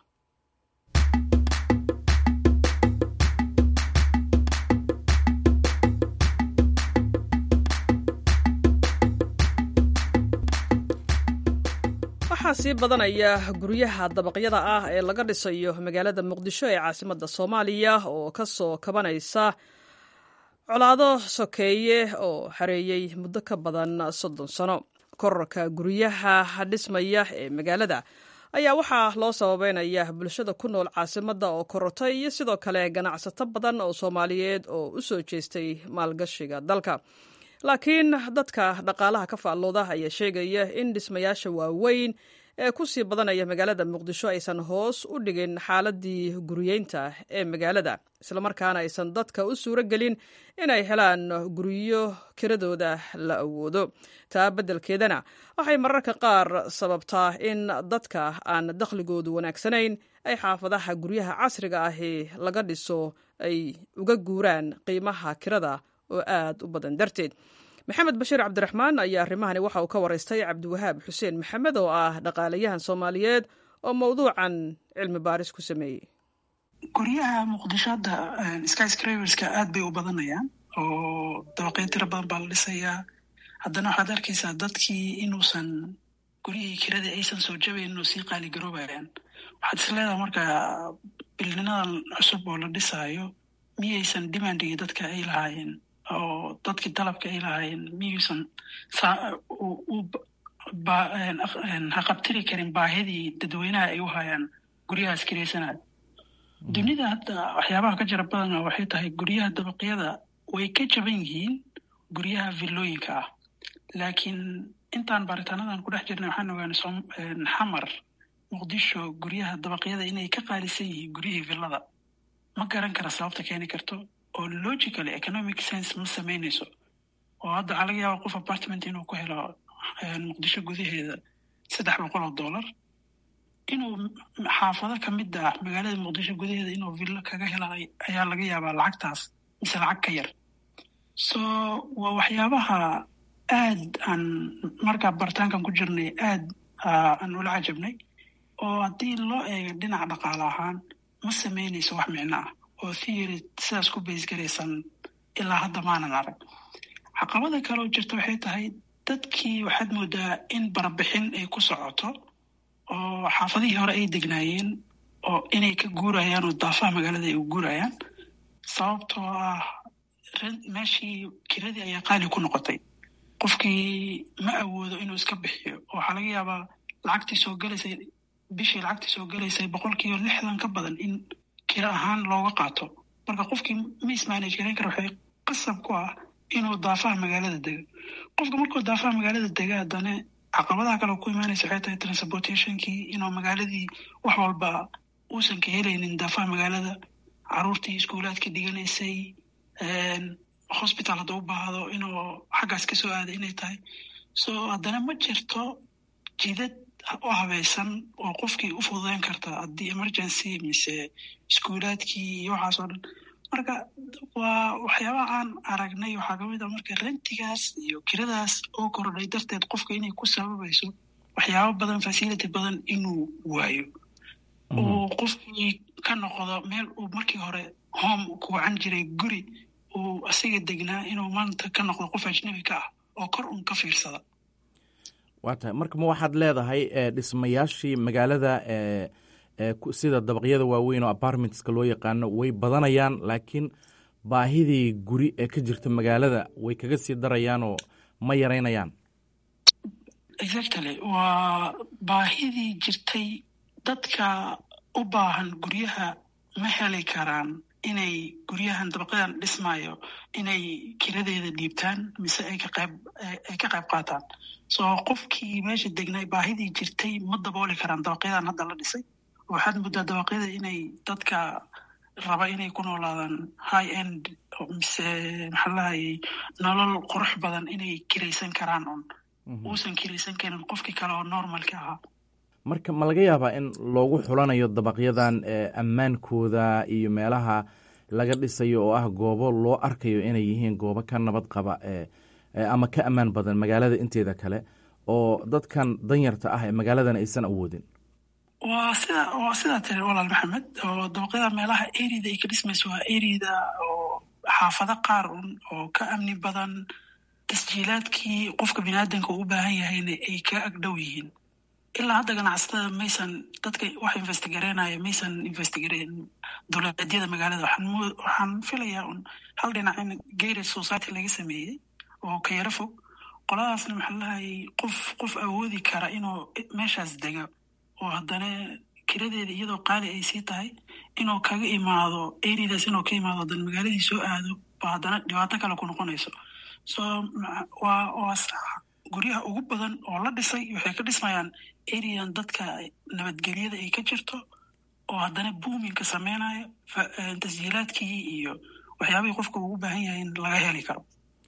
waxaa sii badanaya guryaha dabaqyada ah ee laga dhisayo magaalada muqdisho ee caasimadda soomaaliya oo ka soo kabanaysa colaado sokeeye oo xareeyey muddo ka badan soddon sano korarka guryaha dhismaya ee magaalada ayaa waxaa loo sababeynaya bulshada ku nool caasimadda oo korortay iyo sidoo kale ganacsato badan oo soomaaliyeed oo u soo jeestay maalgashiga dalka laakiin dadka dhaqaalaha ka faallooda ayaa sheegaya in dhismayaasha waaweyn ee ku sii badanaya magaalada muqdisho aysan hoos u dhigin xaaladii guriyeynta ee magaalada islamarkaana aysan dadka u suuro gelin inay helaan guryo kiradooda la awoodo taa beddelkeedana waxay mararka qaar sababtaa in dadka aan dakhligoodu wanaagsanayn ay xaafadaha guryaha casriga ahi laga dhiso ay uga guuraan qiimaha kirada oo aad u badan darteed maxamed bashiir cabdiraxmaan ayaa arrimahani waxa uu ka waraystay cabdiwahaab xuseen maxamed oo ah dhaqaalayahan soomaaliyeed oo mowduucan cilmi baaris ku sameeyey guryaha muqdisho hadda skyscraverska aad bay u badanayaan oo dabaqyo tiro badan baa la dhisayaa haddana waxaad arkaysaa dadkii inuusan guryihii kiradii aysan soo jabayn inuu sii qaaligaroobayaan waxaad is leedaha marka bilninadan cusub oo la dhisaayo miyaysan demandigii dadka ay lahaayeen oo dadkii dalabka ay lahaayeen miyuusan haqabtiri karin baahidii dadweynaha ay u hayaan guryahaas kiraysanaya dunida hadda waxyaabaha ka jira badana waxay tahay guryaha dabaqyada way ka jaban yihiin guryaha villooyinka ah laakiin intaan baaritaanadan ku dhex jirnay waxaan ogaanay xamar muqdisho guryaha dabaqyada inay ka qaalisan yihiin guryihii villada ma garan kara sababta keeni karto oo logicaly economic sense ma samaynayso oo hadda waxaa laga yaaba qof apartment inuu ku helo muqdisho gudaheeda saddex boqol oo dollar inuu xaafado kamid ah magaalada muqdisho gudaheeda inuu villo kaga hela ayaa laga yaabaa lacagtaas mise lacag ka yar so waa waxyaabaha aad aan markaa baritaankan ku jirnay aad aan ula cajabnay oo haddii loo eego dhinaca dhaqaale ahaan ma samaynayso wax micno ah oo theory sidaas ku baysgaraysan ilaa hadda maanan arag caqabada kale oo jirta waxay tahay dadkii waxaad moodaa in barabixin ay ku socoto oo xaafadihii hore ay degnaayeen oo inay ka guurayaan oo daafaha magaalada ay u guurayaan sababtoo ah meeshii kiradii ayaa qaali ku noqotay qofkii ma awoodo inuu iska bixiyo oo waxaa laga yaabaa lacagtii soo galaysay bishii lacagtii soo galaysay boqolkiiba lixdan ka badan in kira ahaan looga qaato marka qofkii ma ismanage garayn kara waxay qasab ku ah inuu daafaha magaalada dego qofka markuu daafaha magaalada dega haddana caqabadaha kale ku imaanaysa waxay tahay transportationkii inuu magaaladii wax walba uusan ka helaynin daafaha magaalada caruurtii iskuulaadka dhiganaysay hosbital hadduu u baahdo inuu xaggaas ka soo aada inay tahay so haddana ma jirto jidad u habaysan oo qofkii u fududeyn karta haddii emergency mise iskuulaadkii iyo waxaas oo dhan marka waa waxyaabaha aan aragnay waxaa kamid a marka rentigaas iyo kiradaas oo kordhay darteed qofka inay ku sababayso waxyaabo badan facility badan inuu waayo uu qofkii ka noqdo meel uu markii hore home ku wacan jiray guri uu asiga degnaa inuu maanta ka noqdo qof ajnabi ka ah oo kor un ka fiirsada waa tahay marka ma waxaad leedahay dhismayaashii magaalada sida dabaqyada waaweyn oo apartmentska loo yaqaano way badanayaan laakiin baahidii guri ee ka jirta magaalada way kaga sii darayaan oo ma yaraynayaan exactly waa baahidii jirtay dadka u baahan guryaha ma heli karaan inay guryahan dabaqyadan dhismayo inay kiradeeda dhiibtaan mise ay ka qayb ay ka qayb qaataan so qofkii meesha degnay baahidii jirtay ma dabooli karaan dabaqyadan hadda la dhisay waxaad muddaa dabaqyada inay dadka raba inay ku noolaadaan high end mise maxaa lahayay nolol qurux badan inay kiraysan karaan un uusan kiraysan karin qofkii kale oo normalka ahaa marka ma laga yaabaa in loogu xulanayo dabaqyadan ammaankooda iyo meelaha laga dhisayo oo ah goobo loo arkayo inay yihiin goobo ka nabad qaba ama ka ammaan badan magaalada inteeda kale oo dadkan danyarta ah ee magaaladan aysan awoodin waa sida waa sidaa tiri walaal maxamed oo dabaqyada meelaha erida ay ka dhismayso waa erida oo xaafado qaar un oo ka amni badan tasjiilaadkii qofka biniaadanka u baahan yahayna ay ka agdhow yihiin ilaa hadda ganacsatada maysan dadka wax investigareynaya maysan investigareyn dowladyada magaalada waxaan filayaa un hal dhinac in gated society laga sameeyey oo ka yaro fog qoladaasna maxaa lahayay qof qof awoodi kara inuu meeshaas dega oo haddana kiradeeda iyadoo qaali ay sii tahay inuu kaga imaado eridaas inuu ka imaado haddana magaaladii soo aado ba haddana dhibaato kale ku noqonayso so waa waa guryaha ugu badan oo la dhisay waxay ka dhismayaan erian dadka nabadgelyada ay ka jirto oo haddana buuminka sameynayo tasjiilaadkii iyo waxyaabihii qofka ugu baahan yahay in laga heli karo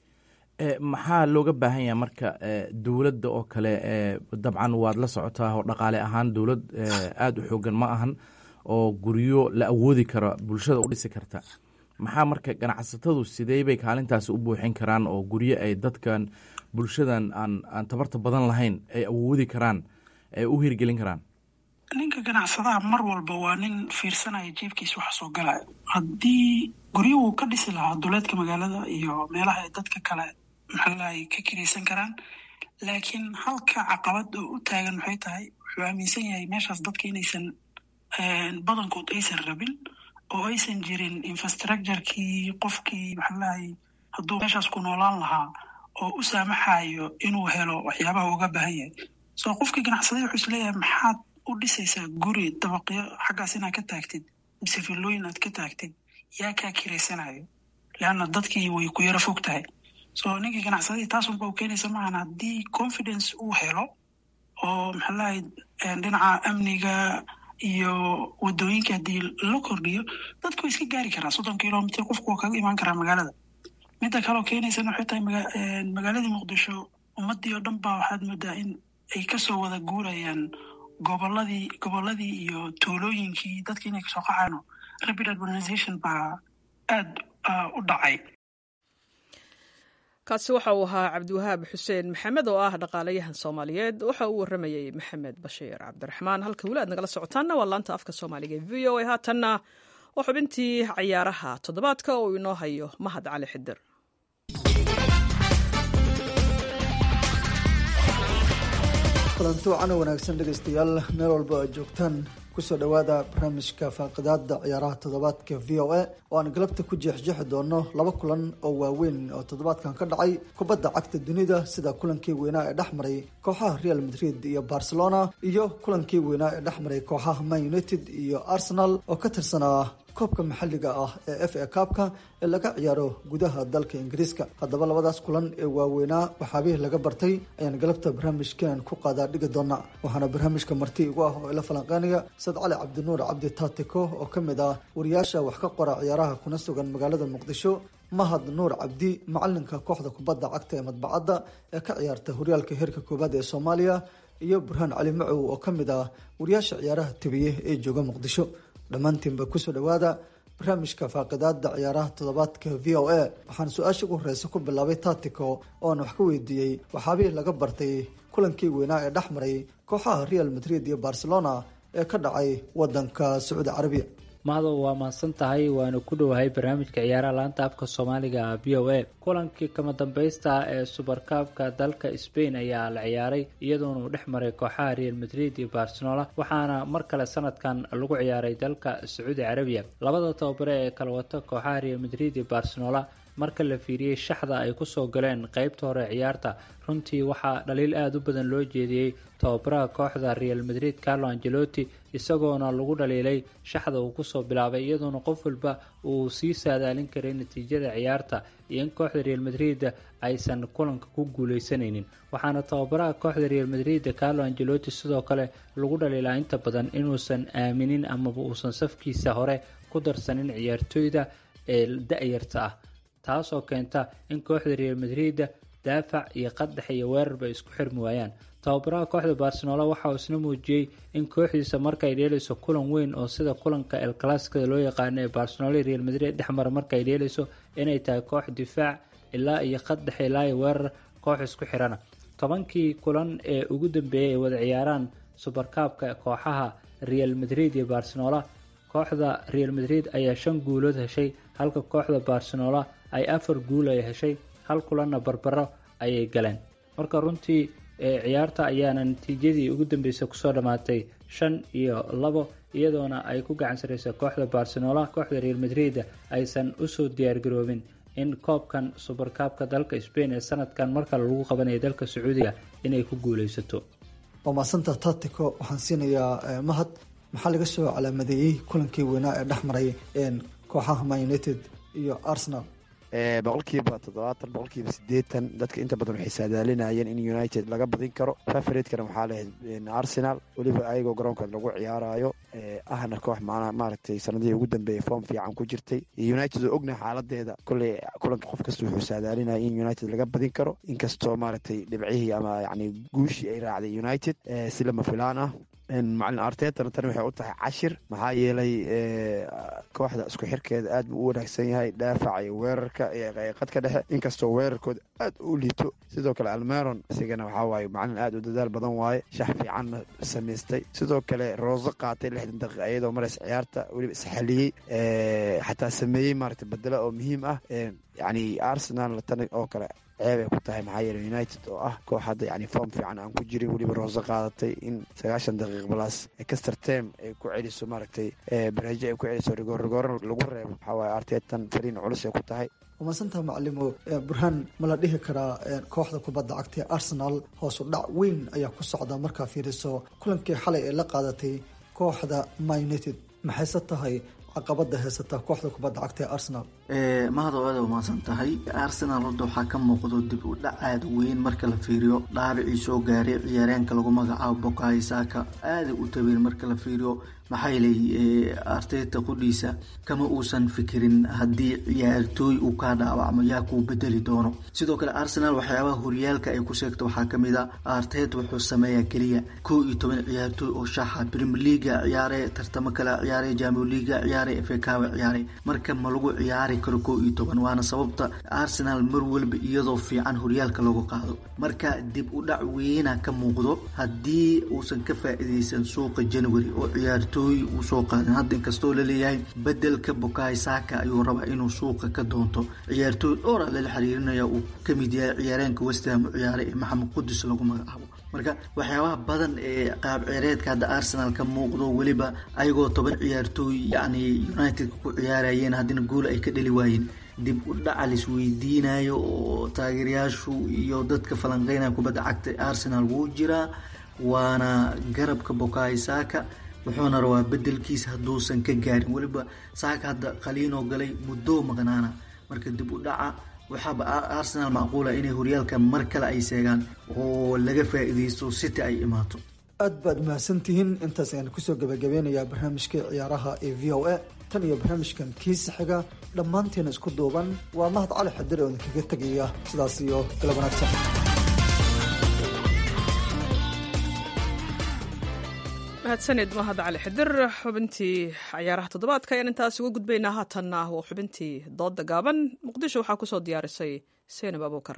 maxaa looga baahan yahay marka dowladda oo kale dabcan waad la socotaa oo dhaqaale ahaan dowlad aada u xoogan ma ahan oo guryo la awoodi karo bulshada u dhisi karta maxaa marka ganacsatadu sidee bay kaalintaasi u buuxin karaan oo guryo ay dadkan bulshadan aan aan tabarta badan lahayn ay awoodi karaan ay u hirgelin karaan ninka ganacsadaha mar walba waa nin fiirsanaya jeebkiisa waxa soo galaya haddii guryo uu ka dhisi lahaa duleedka magaalada iyo meelaha ay dadka kale maxaalahay ka kiraysan karaan laakiin halka caqabad oo u taagan maxay tahay wuxuu aaminsan yahay meeshaas dadka inaysan badankood aysan rabin oo aysan jirin infrastructurekii qofkii maxaalahay hadduu meeshaas ku noolaan lahaa oo u saamaxayo inuu helo waxyaabaha uga baahan yahay so qofkii ganacsaday wuxuu isleeyahay maxaad u dhisaysaa guri dabaqyo xaggaas inaad ka taagtid mise villooyin aad ka taagtid yaa kaa kiraysanayo leanna dadkii way ku yaro fog tahay so ninkii ganacsadadii taasunba u keenaysa maahan haddii confidence uu helo oo maxaa lahay dhinaca amniga iyo wadooyinka haddii la kordhiyo dadku way iska gaari karaa soddon kilomitr qofku waa kaga imaan karaa magaalada midda kaleo keenaysana waxay tahay magaaladii muqdisho ummadii oo dhan baa waxaad moodaa in ay kasoo wada guurayaan goboladii goboladii iyo tuulooyinkii dadki inay kasoo qaxaano rapid urbanization baa aada u dhacay kaasi waxa uu ahaa cabdiwahaab xuseen maxamed oo ah dhaqaalayahan soomaaliyeed waxa uu waramayey maxamed bashiir cabdiraxmaan halka weli aad nagala socotaanna waa laanta afka soomaaliga e v o a haatanna waa xubintii cayaaraha toddobaadka oo inoo hayo mahad cali xidir kulanti wacan wanaagsan dhegaystayaal meel walba aad joogtaan kusoo dhowaada barnaamijka faaqidaada ciyaaraha toddobaadka v o a oo aan galabta ku jeexjeexi doono laba kulan oo waaweyn oo toddobaadkan ka dhacay kubadda cagta dunida sida kulankii weynaa ee dhex maray kooxaha real madrid iyo barcelona iyo kulankii weynaa ee dhex maray kooxaha man united iyo arsenal oo ka tirsanaa koobka maxalliga ah ee f a kaabka ee laga ciyaaro gudaha dalka ingiriiska haddaba labadaas kulan ee waaweynaa waxaabihii laga bartay ayaan galabta barnaamijkan ku qaadaa dhigi doona waxaana barnaamijka marti igu ah oo ila falanqeynaya sad cali cabdinuur cabdi taatiko oo ka mid ah wariyaasha wax ka qora ciyaaraha kuna sugan magaalada muqdisho mahad nuur cabdi macalinka kooxda kubadda cagta ee madbacadda ee ka ciyaarta horyaalka heerka koowaad ee soomaaliya iyo burhaan cali macow oo ka mid ah wariyaasha ciyaaraha tabiye ee jooga muqdisho dhammaantiinba kusoo dhawaada barnaamijka faaqidaada ciyaaraha toddobaadka v o a waxaan su-aasha ugu horeysa ku bilaabay taatico oo aan wax ka weydiiyey waxaabihii laga bartay kulankii weynaa ee dhex maray kooxaha real madrid iyo barcelona ee ka dhacay wadanka sacuudi carabiya mahdow waa mahadsan tahay waana ku dhowahay barnaamijka ciyaaraha laanta afka soomaaliga v o a kulankii kama dambaysta ee subarkaabka dalka spain ayaa la ciyaaray iyadoona uu dhex maray kooxaha real madrid iyo barcelona waxaana mar kale sanadkan lagu ciyaaray dalka sacuudi carabiya labada tababare ee kala wata kooxaha real madrid iyo barcelona marka la fiiriyey shaxda ay kusoo galeen qeybta hore ciyaarta runtii waxaa dhaliil aada u badan loo jeediyey tababaraha kooxda real madrid carlo angelotti isagoona lagu dhaliilay shaxda uu kusoo bilaabay iyadoona qof walba uu sii saadaalin karay natiijada ciyaarta iyo in kooxda real madrid aysan kulanka ku guuleysanaynin waxaana tababaraha kooxda real madrid carlo angelotti sidoo kale lagu dhaliilaa inta badan inuusan aaminin amaba uusan safkiisa hore ku darsanin ciyaartooyda ee da-yarta ah taasoo keenta in kooxda real madrid daafac iyo qadax iyo weerarba isku xirmi waayaan tababaraha kooxda barcelona waxa uu isna muujiyey in kooxdiisa markaay dheelayso kulan weyn oo sida kulanka el classicada loo yaqaano ee barcelona real madrid dhexmara markaay dheelayso inay tahay koox difaac ilaa iyo qadax ilaa iyo weerar koox isku xirana tobankii kulan ee ugu dambeeyay ay wada ciyaaraan subarkaabka kooxaha real madrid iyo barcelona kooxda real madrid ayaa shan guulood heshay halka kooxda barcelona ay afar guul ay heshay hal kulanna barbaro ayay galeen marka runtii ciyaarta ayaana natiijadii ugu dambeysay kusoo dhammaatay shan iyo labo iyadoona ay ku gacan sareysa kooxda barcelona kooxda real madrid aysan usoo diyaargaroobin in koobkan subarkaabka dalka spain ee sanadkan markale lagu qabanaya dalka sacuudiga inay ku guuleysato waa maasanta tatico waxaan siinayaa mahad maxaa laga soo calaamadeeyey kulankii weynaa ee dhex maray kooxaha man united iyo arsenal boqolkiiba toddobaatan boqolkiiba sideetan dadka inta badan waxay saadaalinayeen in united laga badin karo favoritkana waxaa lahayd arsenal weliba ayagoo garoonka lagu ciyaarayo ahna koox maaragtay sanadihii ugu dambeeyay form fiican ku jirtay united oo ognahay xaaladeeda kolley kulanka qof kasta wuxuu saadaalinaya in united laga badin karo inkastoo maaragtay dhibcihii ama yani guushii ay raacday united si lama filaan ah macalin artetana tani waxay u tahay cashir maxaa yeelay kooxda isku xirkeeda aad buu u wanaagsan yahay dhaafaca iyo weerarka qadka dhexe inkastoo weerarkooda aad u liito sidoo kale almeron isigana waxaa waaye macalin aad u dadaal badan waaye shax fiicanna samaystay sidoo kale rooso qaatay lixdan daqiiqa iyadoo maraysa ciyaarta weliba isxaliyey xataa sameeyey maaragtay bedelo oo muhiim ah yacni arsenal tani oo kale ceeb ay ku tahay maxaa yeele united oo ah koox hadda yani form fiican aan ku jirin weliba rooso qaadatay in sagaashan daqiiq balaas castertem ay ku celiso maaragtay barajo ay ku celiso rigoorrigoor lagu reebo waxaa waaye arteetan fariin culus ay ku tahay umadsanta macalimo burhaan ma la dhihi karaa kooxda kubadda cagta ee arsenal hoosu dhac weyn ayaa ku socda markaa fiiriso kulankii xalay ee la qaadatay kooxda ma united maxayse tahay caqabada heysata kooxda kubadda cagta ee arsenal mahad oo aada umaasan tahay arsenal horta waxaa ka muuqdo dib u dhac aada weyn marka la fiiriyo dhaabicii soo gaaray ciyaareenka lagu magacaabo bokayo saaka aada u tabeen marka la fiiriyo maxaa yeelay arteta qudhiisa kama uusan fikirin haddii ciyaartooy uu kaa dhaawacmo yaa kuu bedeli doono sidoo kale arsenal waxyaabaha horyaalka ay ku sheegto waxaa kamid a arteta wuxuu sameeyaa keliya kow iyo toban ciyaartooy oo shaaxa premier leaga ciyaare tartamo kale ciyaare jamio leaga ciyaare fekawa ciyaare marka ma lagu ciyaari karo kow iyo toban waana sababta arsenal mar walba iyadoo fiican horyaalka lagu qaado marka dib u dhac weyna ka muuqdo haddii uusan ka faa-ideysan suuqa january oo ciyaartooy uu soo qaadin hadda inkastoo laleeyahay bedelka bokaay saaka ayuu rabaa inuu suuqa ka doonto ciyaartooy dhowra lala xiriirinaya uu kamid yahay ciyaareenka westham u ciyaaray ee maxamed qudus lagu magacaabo marka waxyaabaha badan ee qaab ceereedka hadda arsenal ka muuqdo weliba ayagoo toban ciyaartooy yacni united ku ciyaarayeen haddina guul ay ka dhali waayeen dib u dhaca laisweydiinayo oo taageerayaashu iyo dadka falanqeynaya kubadda cagta arsenal wuu jiraa waana garabka bokaay saaka wuxuuna rabaa bedelkiisa hadduusan ka gaarin weliba saaka hadda qaliinoo galay muddoo maqnaana marka dib u dhaca waxaaba arsenal macquula inay horyaalka mar kale ay seegaan oo laga faa-iideysto city ay imaato aad baad mahadsantihiin intaas ayaan kusoo gabagabeynayaa barnaamijkii ciyaaraha ee v o a tan iyo barnaamijkan kiisa xiga dhammaanteena isku duuban waa mahad cali xadir oo idinkaga tegaya sidaas iyo galab wanaagsan mahadsanid mahad cali xidir xubintii cayaaraha toddobaadka ayaan intaas uga gudbaynaa haatanna waa xubintii dooda gaaban muqdisho waxaa kusoo diyaarisay seenab abuukar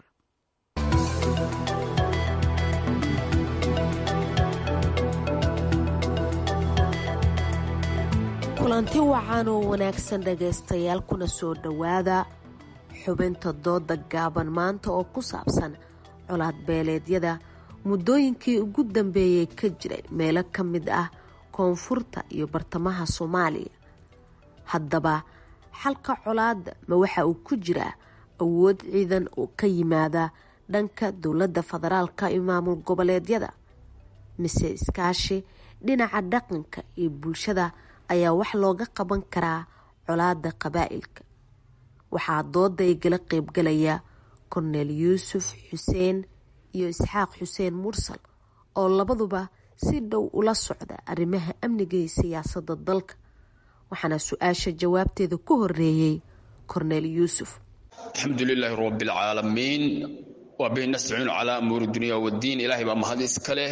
kulanti wacan oo wanaagsan dhagaystayaal kuna soo dhowaada xubinta dooda gaaban maanta oo ku saabsan colaad beeleedyada muddooyinkii ugu dambeeyey ka jiray meelo ka mid ah koonfurta iyo bartamaha soomaaliya haddaba xalka colaadda ma waxa uu ku jiraa awood ciidan oo ka yimaada dhanka dowladda federaalka iyo maamul goboleedyada mise iskaashi dhinaca dhaqanka iyo bulshada ayaa wax looga qaban karaa colaadda qabaa'ilka waxaa dooda igala qeybgalaya korneel yuusuf xuseen iyo isxaaq xuseen mursal oo labaduba si dhow ula socda arrimaha amniga iyo siyaasadda dalka waxaana su-aasha jawaabteeda ku horeeyey korneel yuusuf alxamdu lilaahi rabbilcaalamiin waa bihi nastaciinu calaa amuuri dunya waddiin ilaahay baa mahad iska leh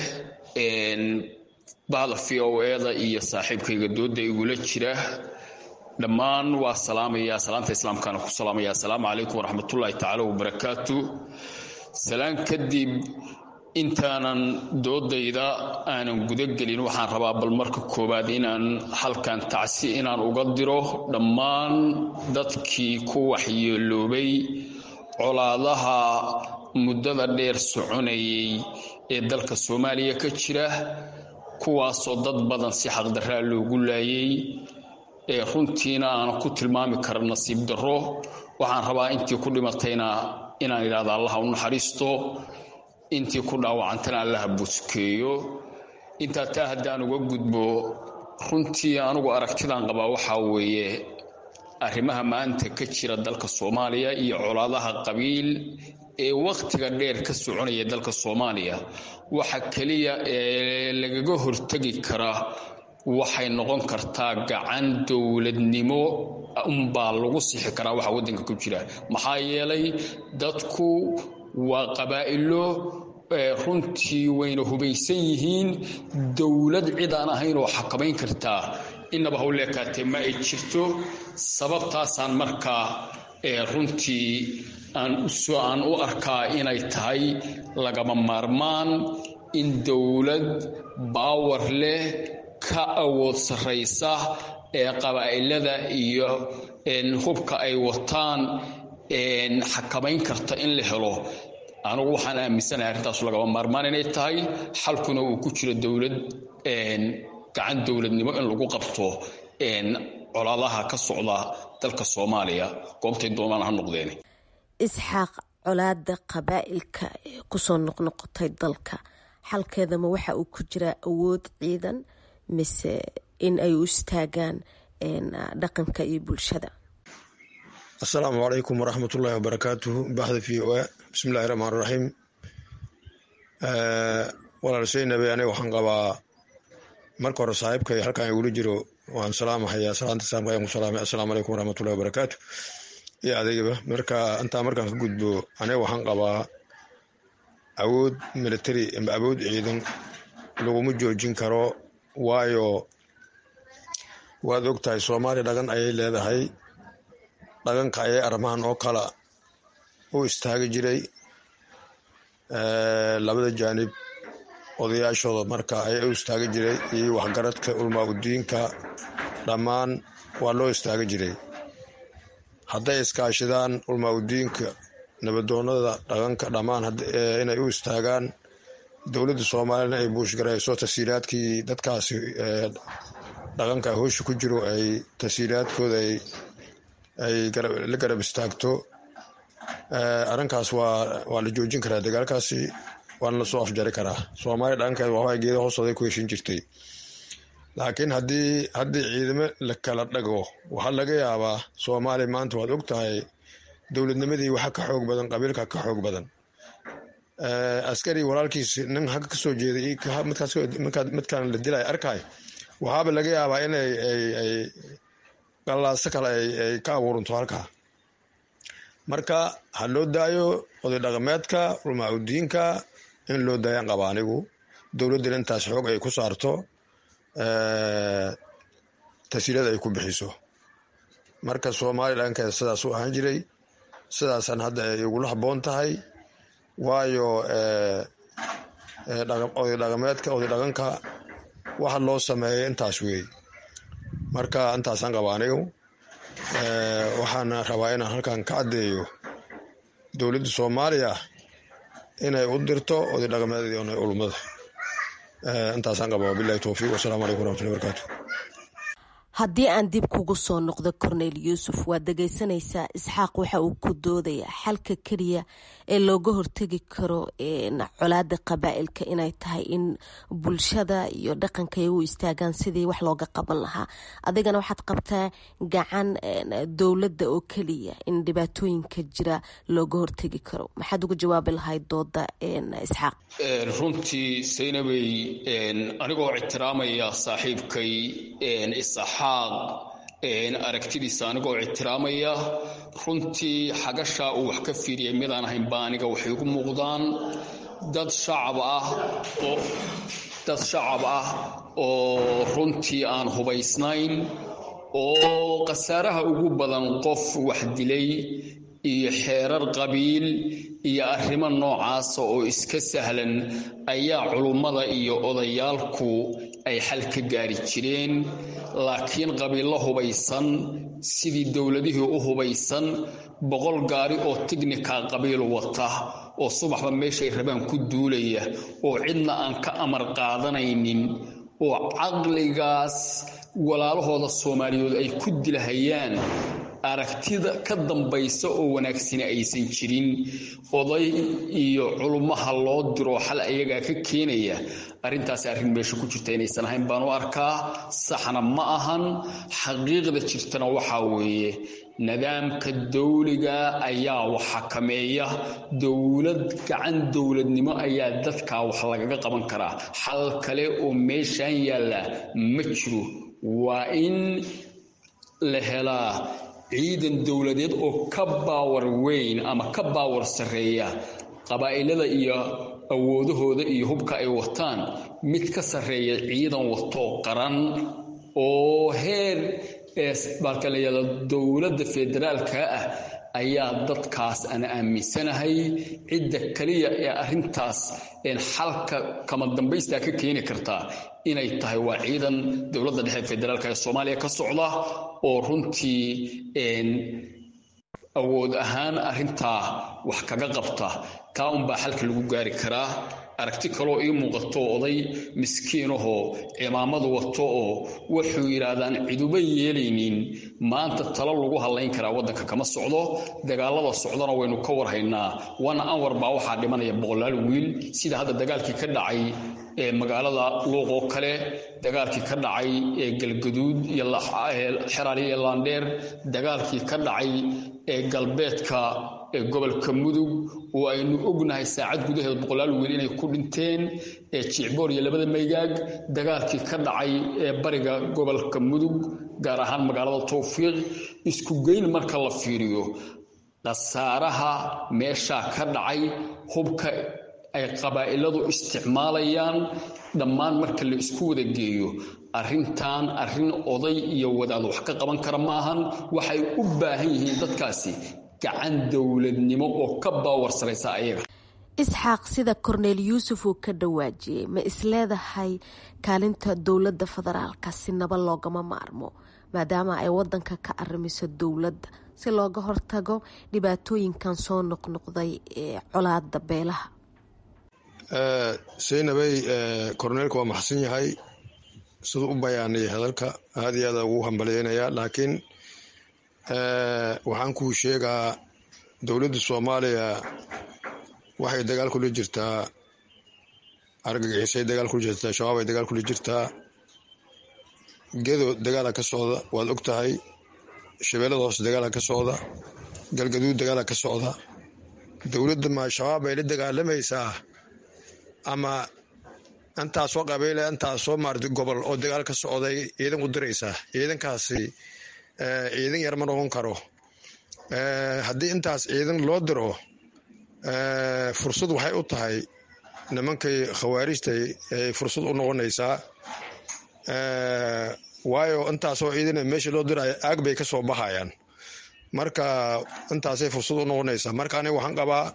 bahda v o eda iyo saaxiibkayga dooda igula jira dhammaan waa salaamaya salaanta islaamkaana ku salaamaya assalaamu calaykum waraxmatullaahi tacaala wabarakaatu salaan kadib intaanan doodayda aanan gudagelin waxaan rabaa bal marka koowaad inaan halkan tacsi inaan uga diro dhammaan dadkii ku waxyeeloobay colaadaha muddada dheer soconayay ee dalka soomaaliya ka jira kuwaasoo dad badan si xaqdarraa loogu laayay ee runtiina aanan ku tilmaami kara nasiib darro waxaan rabaa intii ku dhimatayna inaan idhahda allaha u naxariisto intii ku dhaawacantana allaha buskeeyo intaa taa haddaan uga gudbo runtii anugu aragtidaan qabaa waxaa weeye arrimaha maanta ka jira dalka soomaaliya iyo colaadaha qabiil ee wakhtiga dheer ka soconaya dalka soomaaliya waxa keliya ee lagaga hortegi karaa waxay noqon kartaa gacan dowladnimo unbaa lagu sixi karaa waxa waddanka ku jira maxaa yeelay dadku waa qabaa'ilo runtii wayna hubaysan yihiin dowlad cid aan ahayn oo xakamayn kartaa inaba hawleekaatee ma ay jirto sababtaasaan markaa runtii aan u arkaa inay tahay lagama maarmaan in dowlad baawar leh ka awood sarraysa ee qabaa'ilada iyo hubka ay wataan xakamayn karta in la helo anugu waxaan aaminsanahay arrintaas lagama maarmaan inay tahay xalkuna uu ku jiro dowlad gacan dowladnimo in lagu qabto colaadaha ka socda dalka soomaaliya goobtay doonaan ha noqdeen isxaaq colaada qabaa'ilka ee kusoo noqnoqotay dalka xalkeedama waxa uu ku jiraa awood ciidan mise in ay u istaagaan dhaqanka iyo bulshada asalaamu calaykum waraxmatullaahi wabarakaatuhu baxda v o a bismillahi raxmaan raxiim walaal seynabe aniga waxaan qabaa marka hore saaxiibkay halkan igula jiro waan salaamahayaa salaanta islaamka ayaan ku salaamay assalaamu calaykum waraxmatullahi wabarakaatu iyo adeegaba marka intaa markaan ka gudbo aniga waxaan qabaa awood military ama awood ciidan laguma joojin karo waayo waad og tahay soomaaliya dhagan ayay leedahay dhaganka ayay arrimahan oo kala u istaagi jiray labada jaanib odayaashooda marka ayaa u istaagi jiray iyo waxgaradka ulmaa udiinka dhammaan waa loo istaagi jiray hadday iskaashidaan ulmaa udiinka nabadoonada dhaqanka dhammaan inay u istaagaan dowladda soomaaliyana ay buushgarayso tasiiraadkii dadkaasi dhaqanka hoosha ku jiro ay tasiiraadkooda ay la garab istaagto arrinkaas waa la joojin karaa dagaalkaasi waana lasoo afjari karaa soomaaliya dhaqankeed waxbaa geeda hoostooday ku heshin jirtay laakiin haddii haddii ciidamo la kala dhago waxaa laga yaabaa soomaaliya maanta waad og tahay dowladnimadii waxa ka xoog badan qabiilka ka xoog badan askari walaalkiis nin hagga kasoo jeeday midkaan la dilay arkay waxaaba laga yaabaa inay ay qallaaso kale ay ka abuuranto halkaa marka ha loo daayo oday dhaqameedka ulmaacudiinka in loo daayaan qaba anigu dowladdana intaas xoog ay ku saarto tasiilada ay ku bixiso marka soomaaliya dhankeeda sidaas u ahaan jiray sidaasaan hadda ay igula habboon tahay waayo oday dhaqameedka oday dhaqanka waxa loo sameeyay intaas weey marka intaasaan qaba anigu waxaana rabaa inaan halkan ka caddeeyo dowladda soomaaliya inay u dirto oday dhaqameedii ona ulumada intaasaan qaba wabilahi towfiiq wasalaamu calaykum waraxmatullahi barakaatu haddii aan dib kugu soo noqdo cornel yuusuf waad dhegaysanaysaa isxaaq waxa uu ku doodayaa xalka keliya ee looga hortegi karo colaada qabaa'ilka inay tahay in bulshada iyo dhaqanka ay u istaagaan sidii wax looga qaban lahaa adigana waxaad qabtaa gacan dowladda oo keliya in dhibaatooyinka jira looga hortegi karo maxaad uga jawaabi lahayd dooda isxaaq runtii saynabey anigoo ictiraamaya saaxiibkay isaxaaq aragtidiisa anigoo ictiraamaya runtii xagashaa uu wax ka fiiriyay midaan ahayn baa aniga waxay ugu muuqdaan dad shacab ah oo dad shacab ah oo runtii aan hubaysnayn oo khasaaraha ugu badan qof wax dilay iyo xeerar qabiil iyo arrimo noocaasa oo iska sahlan ayaa culummada iyo odayaalku ay xal ka gaari jireen laakiin qabiillo hubaysan sidii dowladihii u hubaysan boqol gaari oo tignika qabiil wata oo subaxba meeshay rabaan ku duulaya oo cidna aan ka amar qaadanaynin oo caqligaas walaalahooda soomaaliyeed ay ku dilahayaan aragtida ka dambaysa oo wanaagsani aysan jirin oday iyo culummaha loo diro xal ayagaa ka keenaya arrintaasi arrin meesha ku jirta inaysan ahayn baan u arkaa saxna ma ahan xaqiiqda jirtana waxaa weeye nidaamka dawliga ayaa wax xakameeya dowlad gacan dowladnimo ayaa dadkaa wax lagaga qaban karaa xal kale oo meeshaan yaalla ma jiro waa in la helaa ciidan dowladeed oo ka baawar weyn ama ka baawar sarreeya qabaa'ilada iyo awoodahooda iyo hubka ay wataan mid ka sarreeya ciidan watoo qaran oo heer baalka la yahdo dowladda federaalka ah ayaa dadkaas ana aaminsanahay cidda kaliya ee arrintaas xalka kama dambaystaa ka keeni kartaa inay tahay waa ciidan dowladda dhexe federaalka ee soomaaliya ka socda oo runtii awood ahaan arrintaa wax kaga qabta taa unbaa xalka lagu gaari karaa aragti kaloo ii muuqato oday miskiinahoo cimaamadu wato oo wuxuu yidhaahdaan ciduba yeelaynin maanta talo lagu hadlayn karaa waddanka kama socdo dagaalada socdana waynu ka warhaynaa wana anwar baa waxaa dhimanaya boqolaal wiil sida hadda dagaalkii ka dhacay ee magaalada luuq oo kale dagaalkii ka dhacay ee galgaduud iyo xeraali iyo laandheer dagaalkii ka dhacay ee galbeedka ee gobolka mudug oo aynu ognahay saacad gudaheed boqolaal wiil inay ku dhinteen ee jicboor iyo labada maygaag dagaalkii ka dhacay ee bariga gobolka mudug gaar ahaan magaalada towfiiq isku geyn marka la fiiriyo khasaaraha meeshaa ka dhacay hubka ay qabaa'iladu isticmaalayaan dhammaan marka la isku wada geeyo arrintan arrin oday iyo wadaad wax ka qaban kara maahan waxay u baahan yihiin dadkaasi gacan dowladnimo oo ka baawarsaraysa ayaga isxaaq sida korneel yuusuf uu ka dhawaajiyey ma isleedahay kaalinta dowladda federaalka si naba loogama maarmo maadaama ay wadanka ka arrimiso dowladda si looga hortago dhibaatooyinkan soo noqnoqday ee colaada beelaha saynabay korneelka waa maxsan yahay siduu u bayaanayay hadalka aada iyo aada ugu hambalyeynayaa laakiin waxaan kuu sheegaa dowladda soomaaliya waxay dagaal kula jirtaa argagixisay dagaal kula jirtaa shabaab ay dagaal kula jirtaa gedo dagaala ka socda waad og tahay shabeellada hoose dagaala ka socda galgaduud dagaala ka socda dowladda ma shabaab ay la dagaalamaysaa ama intaasoo qabiile intaasoo maarata gobol oo dagaal ka socday ciidan u diraysaa ciidankaasi ciidan yar ma noqon karo haddii intaas ciidan loo diro fursad waxay u tahay nimankay khawaarijtay ay fursad u noqonaysaa waayo intaasoo ciidana meesha loo dirayo aag bay ka soo baxayaan marka intaasay fursad u noqonaysaa marka aniga waxaan qabaa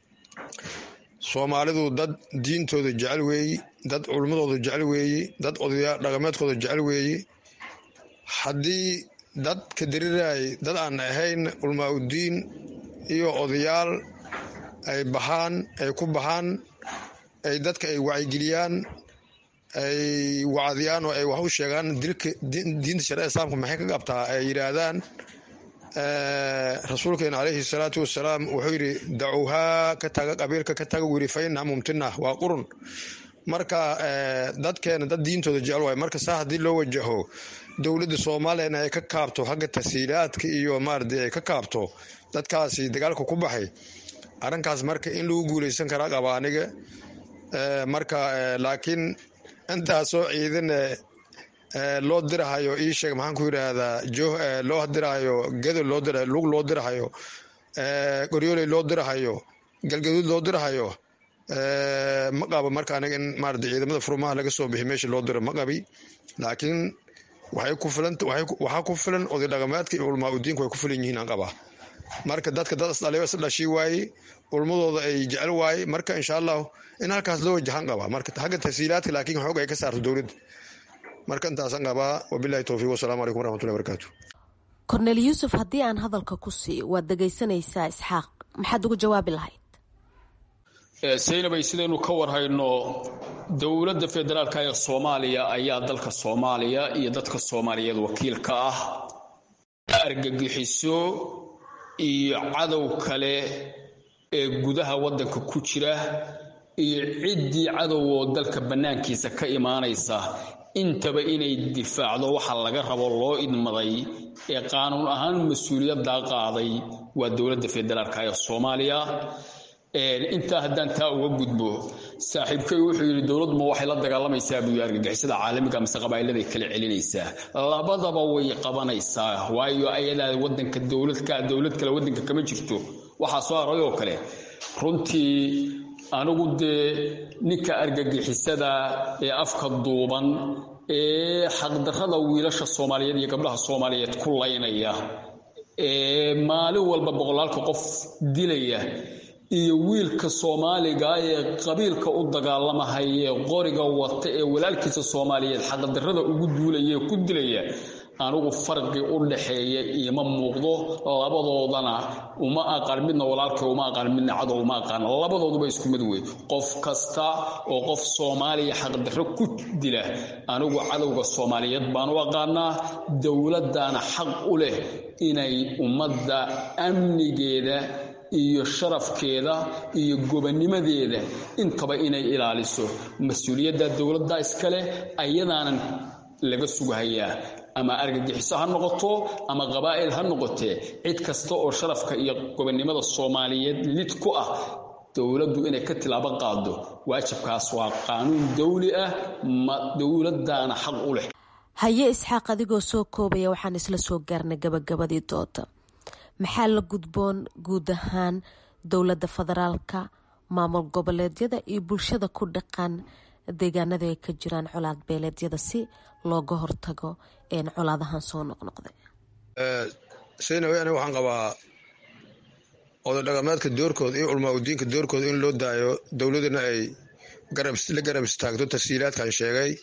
soomaalidu dad diintooda jecel weeyi dad culmadooda jecel weeyi dad odaya dhaqameedkooda jecel weeyi haddii dad ka darirayay dad aan ahayn culmaa-udiin iyo odayaal ay baxaan ay ku baxaan ay dadka ay wacyigeliyaan ay wacdiyaan oo ay wax u sheegaan dilka diinta sharia islaamka maxay ka qabtaa ay yidhaahdaan rasuulkeena caleyhi salaatu wasalaam wuxuu yidhi dacuuhaa ka taga qabiilka ka taga wiri fa innaha mumtina waa qurun marka dadkeena dad diintooda jecel waay marka saa haddii loo wajaho dowladda soomaaliyana ay ka kaabto xagga tasiilaadka iyo maaradi ay ka kaabto dadkaasi dagaalka ku baxay arrinkaas marka in lagu guuleysan karaa qaba aniga marka laakiin intaasoo ciidan loo dirahayo ii sheeg maxaan ku yidhaahdaa joo loo dirahayo gedo loo dirahayo lug loo dirahayo qoryooley loo dirahayo galgaduud loo dirahayo ma qabo marka aniga in maarata ciidamada furmaha laga soo bixi meesha loo diro ma qabi laakiin waxay ku filan waxaa ku filan oday dhaqameedka iyo culmaa udiinku way ku filan yihiin aan qabaa marka dadka dad isdhaliyo is dhashii waaye ulmadooda ay jecel waaye marka insha allahu in halkaas loo wajahan qabaa marka xagga tasiilaadka laakiin xoog ay ka saarto dowladda marka intaasaan qabaa wabilahi towfiiq wasalaamu calaykum waraxmatullahi barakaatu kornel yuusuf haddii aan hadalka ku siiyo waad dhegaysanaysaa isxaaq maxaad ugu jawaabi lahayd saynabay sidaynu ka warhayno dowladda federaalka ee soomaaliya ayaa dalka soomaaliya iyo dadka soomaaliyeed wakiil ka ah argagixiso iyo cadow kale ee gudaha waddanka ku jira iyo ciddii cadow oo dalka bannaankiisa ka imaanaysa intaba inay difaacdo waxa laga rabo loo idmaday ee qaanuun ahaan mas-uuliyaddaa qaaday waa dowladda federaalka ee soomaaliya intaa haddaan taa uga gudbo saaxiibkay wuxuu yidhi dowladuma waxay la dagaalamaysaa buu yii argagixisada caalamiga mise qabaa'iladay kala celinaysaa labadaba way qabanaysaa waayo ayadaa wadanka dowladka dowlad kale wadanka kama jirto waxaa soo haray oo kale runtii anigu dee ninka argagixisada ee afka duuban ee xaqdarrada wiilasha soomaaliyeed iyo gabdhaha soomaaliyeed ku laynaya ee maalin walba boqolaalka qof dilaya iyo wiilka soomaaliga ee qabiilka u dagaalamahaya ee qoriga wata ee walaalkiisa soomaaliyeed xaqdarrada ugu duulaya ee ku dilaya anigu farqi u dhaxeeya iima muuqdo labadoodana uma aqaan midna walaalkay uma aqaan midna cadow uma aqaan labadooduba isku mid wey qof kasta oo qof soomaaliya xaqdarro ku dila anigu cadowga soomaaliyeed baan u aqaanaa dowladdaana xaq u leh inay ummadda amnigeeda iyo sharafkeeda iyo gobanimadeeda intaba inay ilaaliso mas-uuliyadda dowladda iskale ayadaanan laga sugahayaa ama argagixiso ha noqoto ama qabaa'il ha noqotee cid kasta oo sharafka iyo gobonnimada soomaaliyeed lid ku ah dowladdu inay ka tilaabo qaado waajibkaas waa qaanuun dawli ah ma dowladdaana xaq u leh haye isxaaq adigoo soo koobaya waxaan isla soo gaarnay gabagabadii dooda maxaa la gudboon guud ahaan dowladda federaalka maamul goboleedyada iyo bulshada ku dhaqan deegaanada ay ka jiraan colaad beeleedyada si looga hortago colaadahan soo noqnoqday saynawi aniga waxaan qabaa oday dhaqameedka doorkooda iyo culmaa udiinka doorkooda in loo daayo dowladana ay la garab istaagto tasiilaadkan sheegay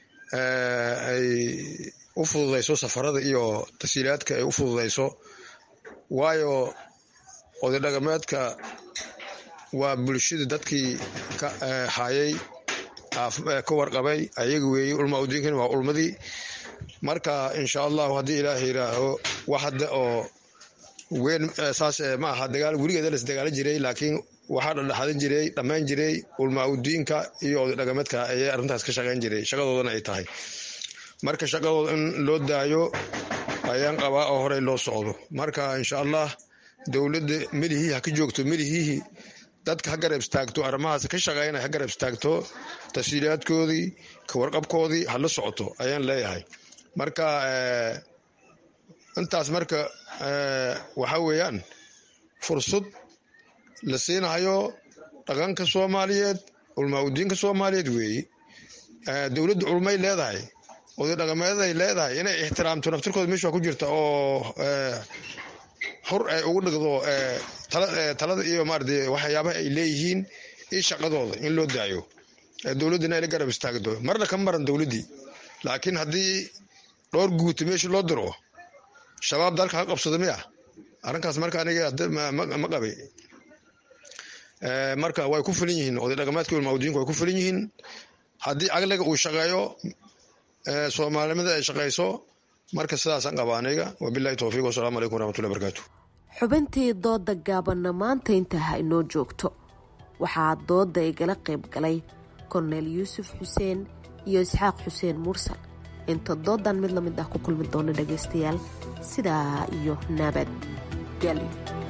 ay u fududayso safarada iyo tasiilaadka ay u fududayso waayo oday dhaqameedka waa bulshada dadkii ka hayay ka warqabay ayaga weeye ulmaa udiinkan waa ulmadii marka insha allahu haddii ilaaha yiraaho wax hadda oo weyn saas ma aha dagaal weligeeda las dagaala jiray laakiin waxaa dhadhaxadan jiray dhammayn jiray ulmaa udiinka iyo oday dhaqameedka ayay arrintaas ka shaqayn jiray shaqadoodana ay tahay marka shaqadooda in loo daayo ayaan qabaa oo horey loo socdo marka insha allah dowladda melihii ha ka joogto melihii dadka ha garab istaagto arrimahaas ka shaqeynaya ha garab istaagto tafsiilaadkoodii ka warqabkoodii ha la socoto ayaan leeyahay marka intaas marka waxaa weeyaan fursad la siinayo dhaqanka soomaaliyeed culmaa udiinka soomaaliyeed weeye dowladda culmay leedahay oday dhaqameedaay leedahay inay ixtiraamto naftirkooda meesha ku jirta oo hor ay ugu dhigdo talada iyo maarata waxyaabaha ay leeyihiin iyo shaqadooda in loo daayo dowladdina ay la garab istaagdo marna ka maran dowladdii laakiin haddii dhowr guuta meesha loo diro shabaab dalka ha qabsado miya arrinkaas marka aniga ma qabay marka way ku filan yihiin oday dhaqameedka ulmaudiinku way ku filan yihiin haddii caqliga uu shaqeeyo soomaalinimada ay shaqayso marka sidaasaan qaba aniga wabilahi towfiiq wasalaamu calaykum waraxmatullahi barakaatu xubintii dooda gaabanna maanta intaa ha inoo joogto waxaa dooda igala qayb galay korneel yuusuf xuseen iyo isxaaq xuseen mursal inta doodan mid la mid ah ku kulmi doona dhagaystayaal sidaa iyo nabad gelyo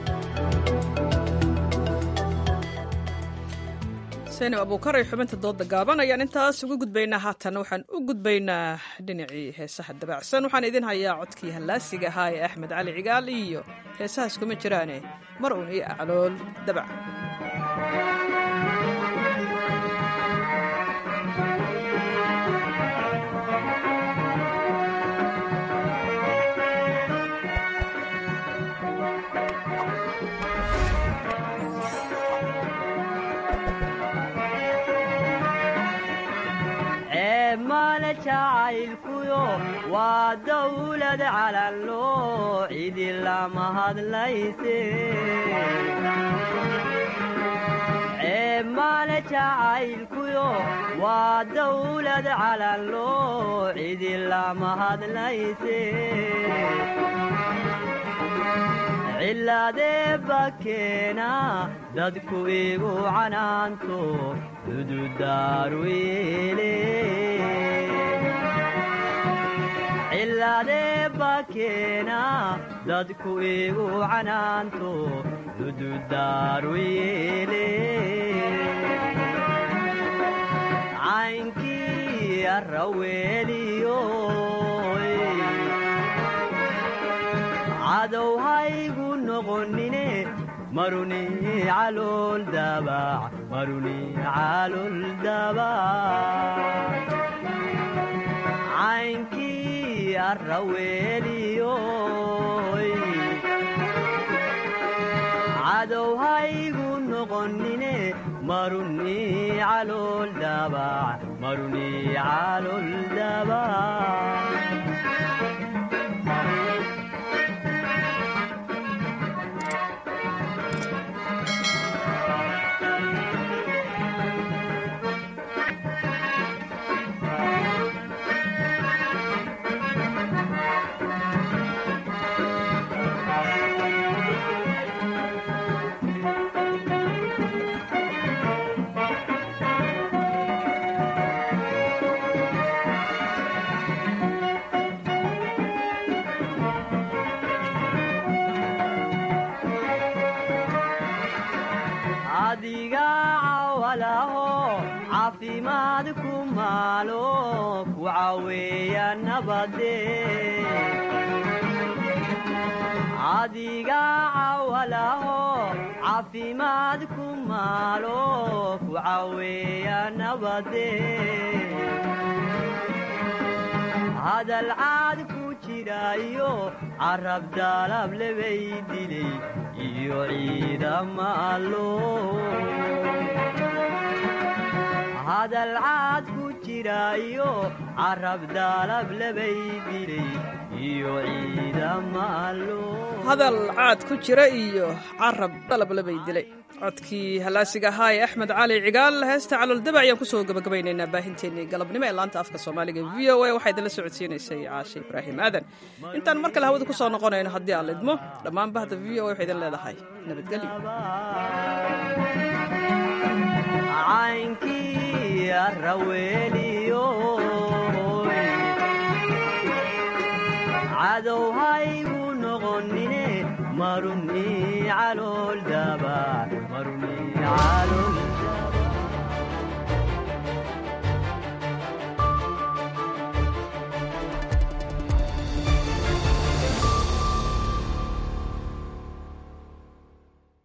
seynaab abuukaray xubinta dooda gaaban ayaan intaas uga gudbaynaa haatan waxaan u gudbaynaa dhinacii heesaha dabaacsan waxaan idin hayaa codkii hallaasiga ahaa ee axmed cali cigaal iyo heesahaas kuma jiraane mar uun io aclool dabac maale jacaylkuyo waa dawlad calanloo cidi lama hadlayse maale jacaylkuyo waa dawlad calanloo cidi lama hadlayse cilaadee bakeena dadku igu canaanto dududaaruyeele cilaadee bakeena dadku igu canaanto dududaaruyeele caynkii arraweeliyo cadow haygu noqonine maruni calool dabac maruni calool dabac caynkii arraweeliyo cadow haygu noqonine maruni calool dabac maruni calool dabac adiga cawalaho caafimaad ku maalo ku caweeya nabade adiga cawalaho caafimaad ku maalo ku caweeya nabade hadal caad ku jiraayo carab daalab lebay dilay iyo ciidama allo hadal caad ku jiraayo carab daalab lebay dilay iyo ciidama allo hadal caad ku jira iyo carab dalablabay dilay codkii hallaasiga ahaa ee axmed cali cigaal heesta calooldabac ayaan kusoo gabagabaynaynaa baahinteennii galabnimo ee laanta afka soomaaliga v o a waxaa idinla socodsiinaysay caashe ibraahim aadan intaan mar kale hawada ku soo noqonayno haddii aan lidmo dhammaan bahda v o a waxay idin leedahay caynkii arraweeliyo cadow haygu noqonine maruni calool dabac maruni calool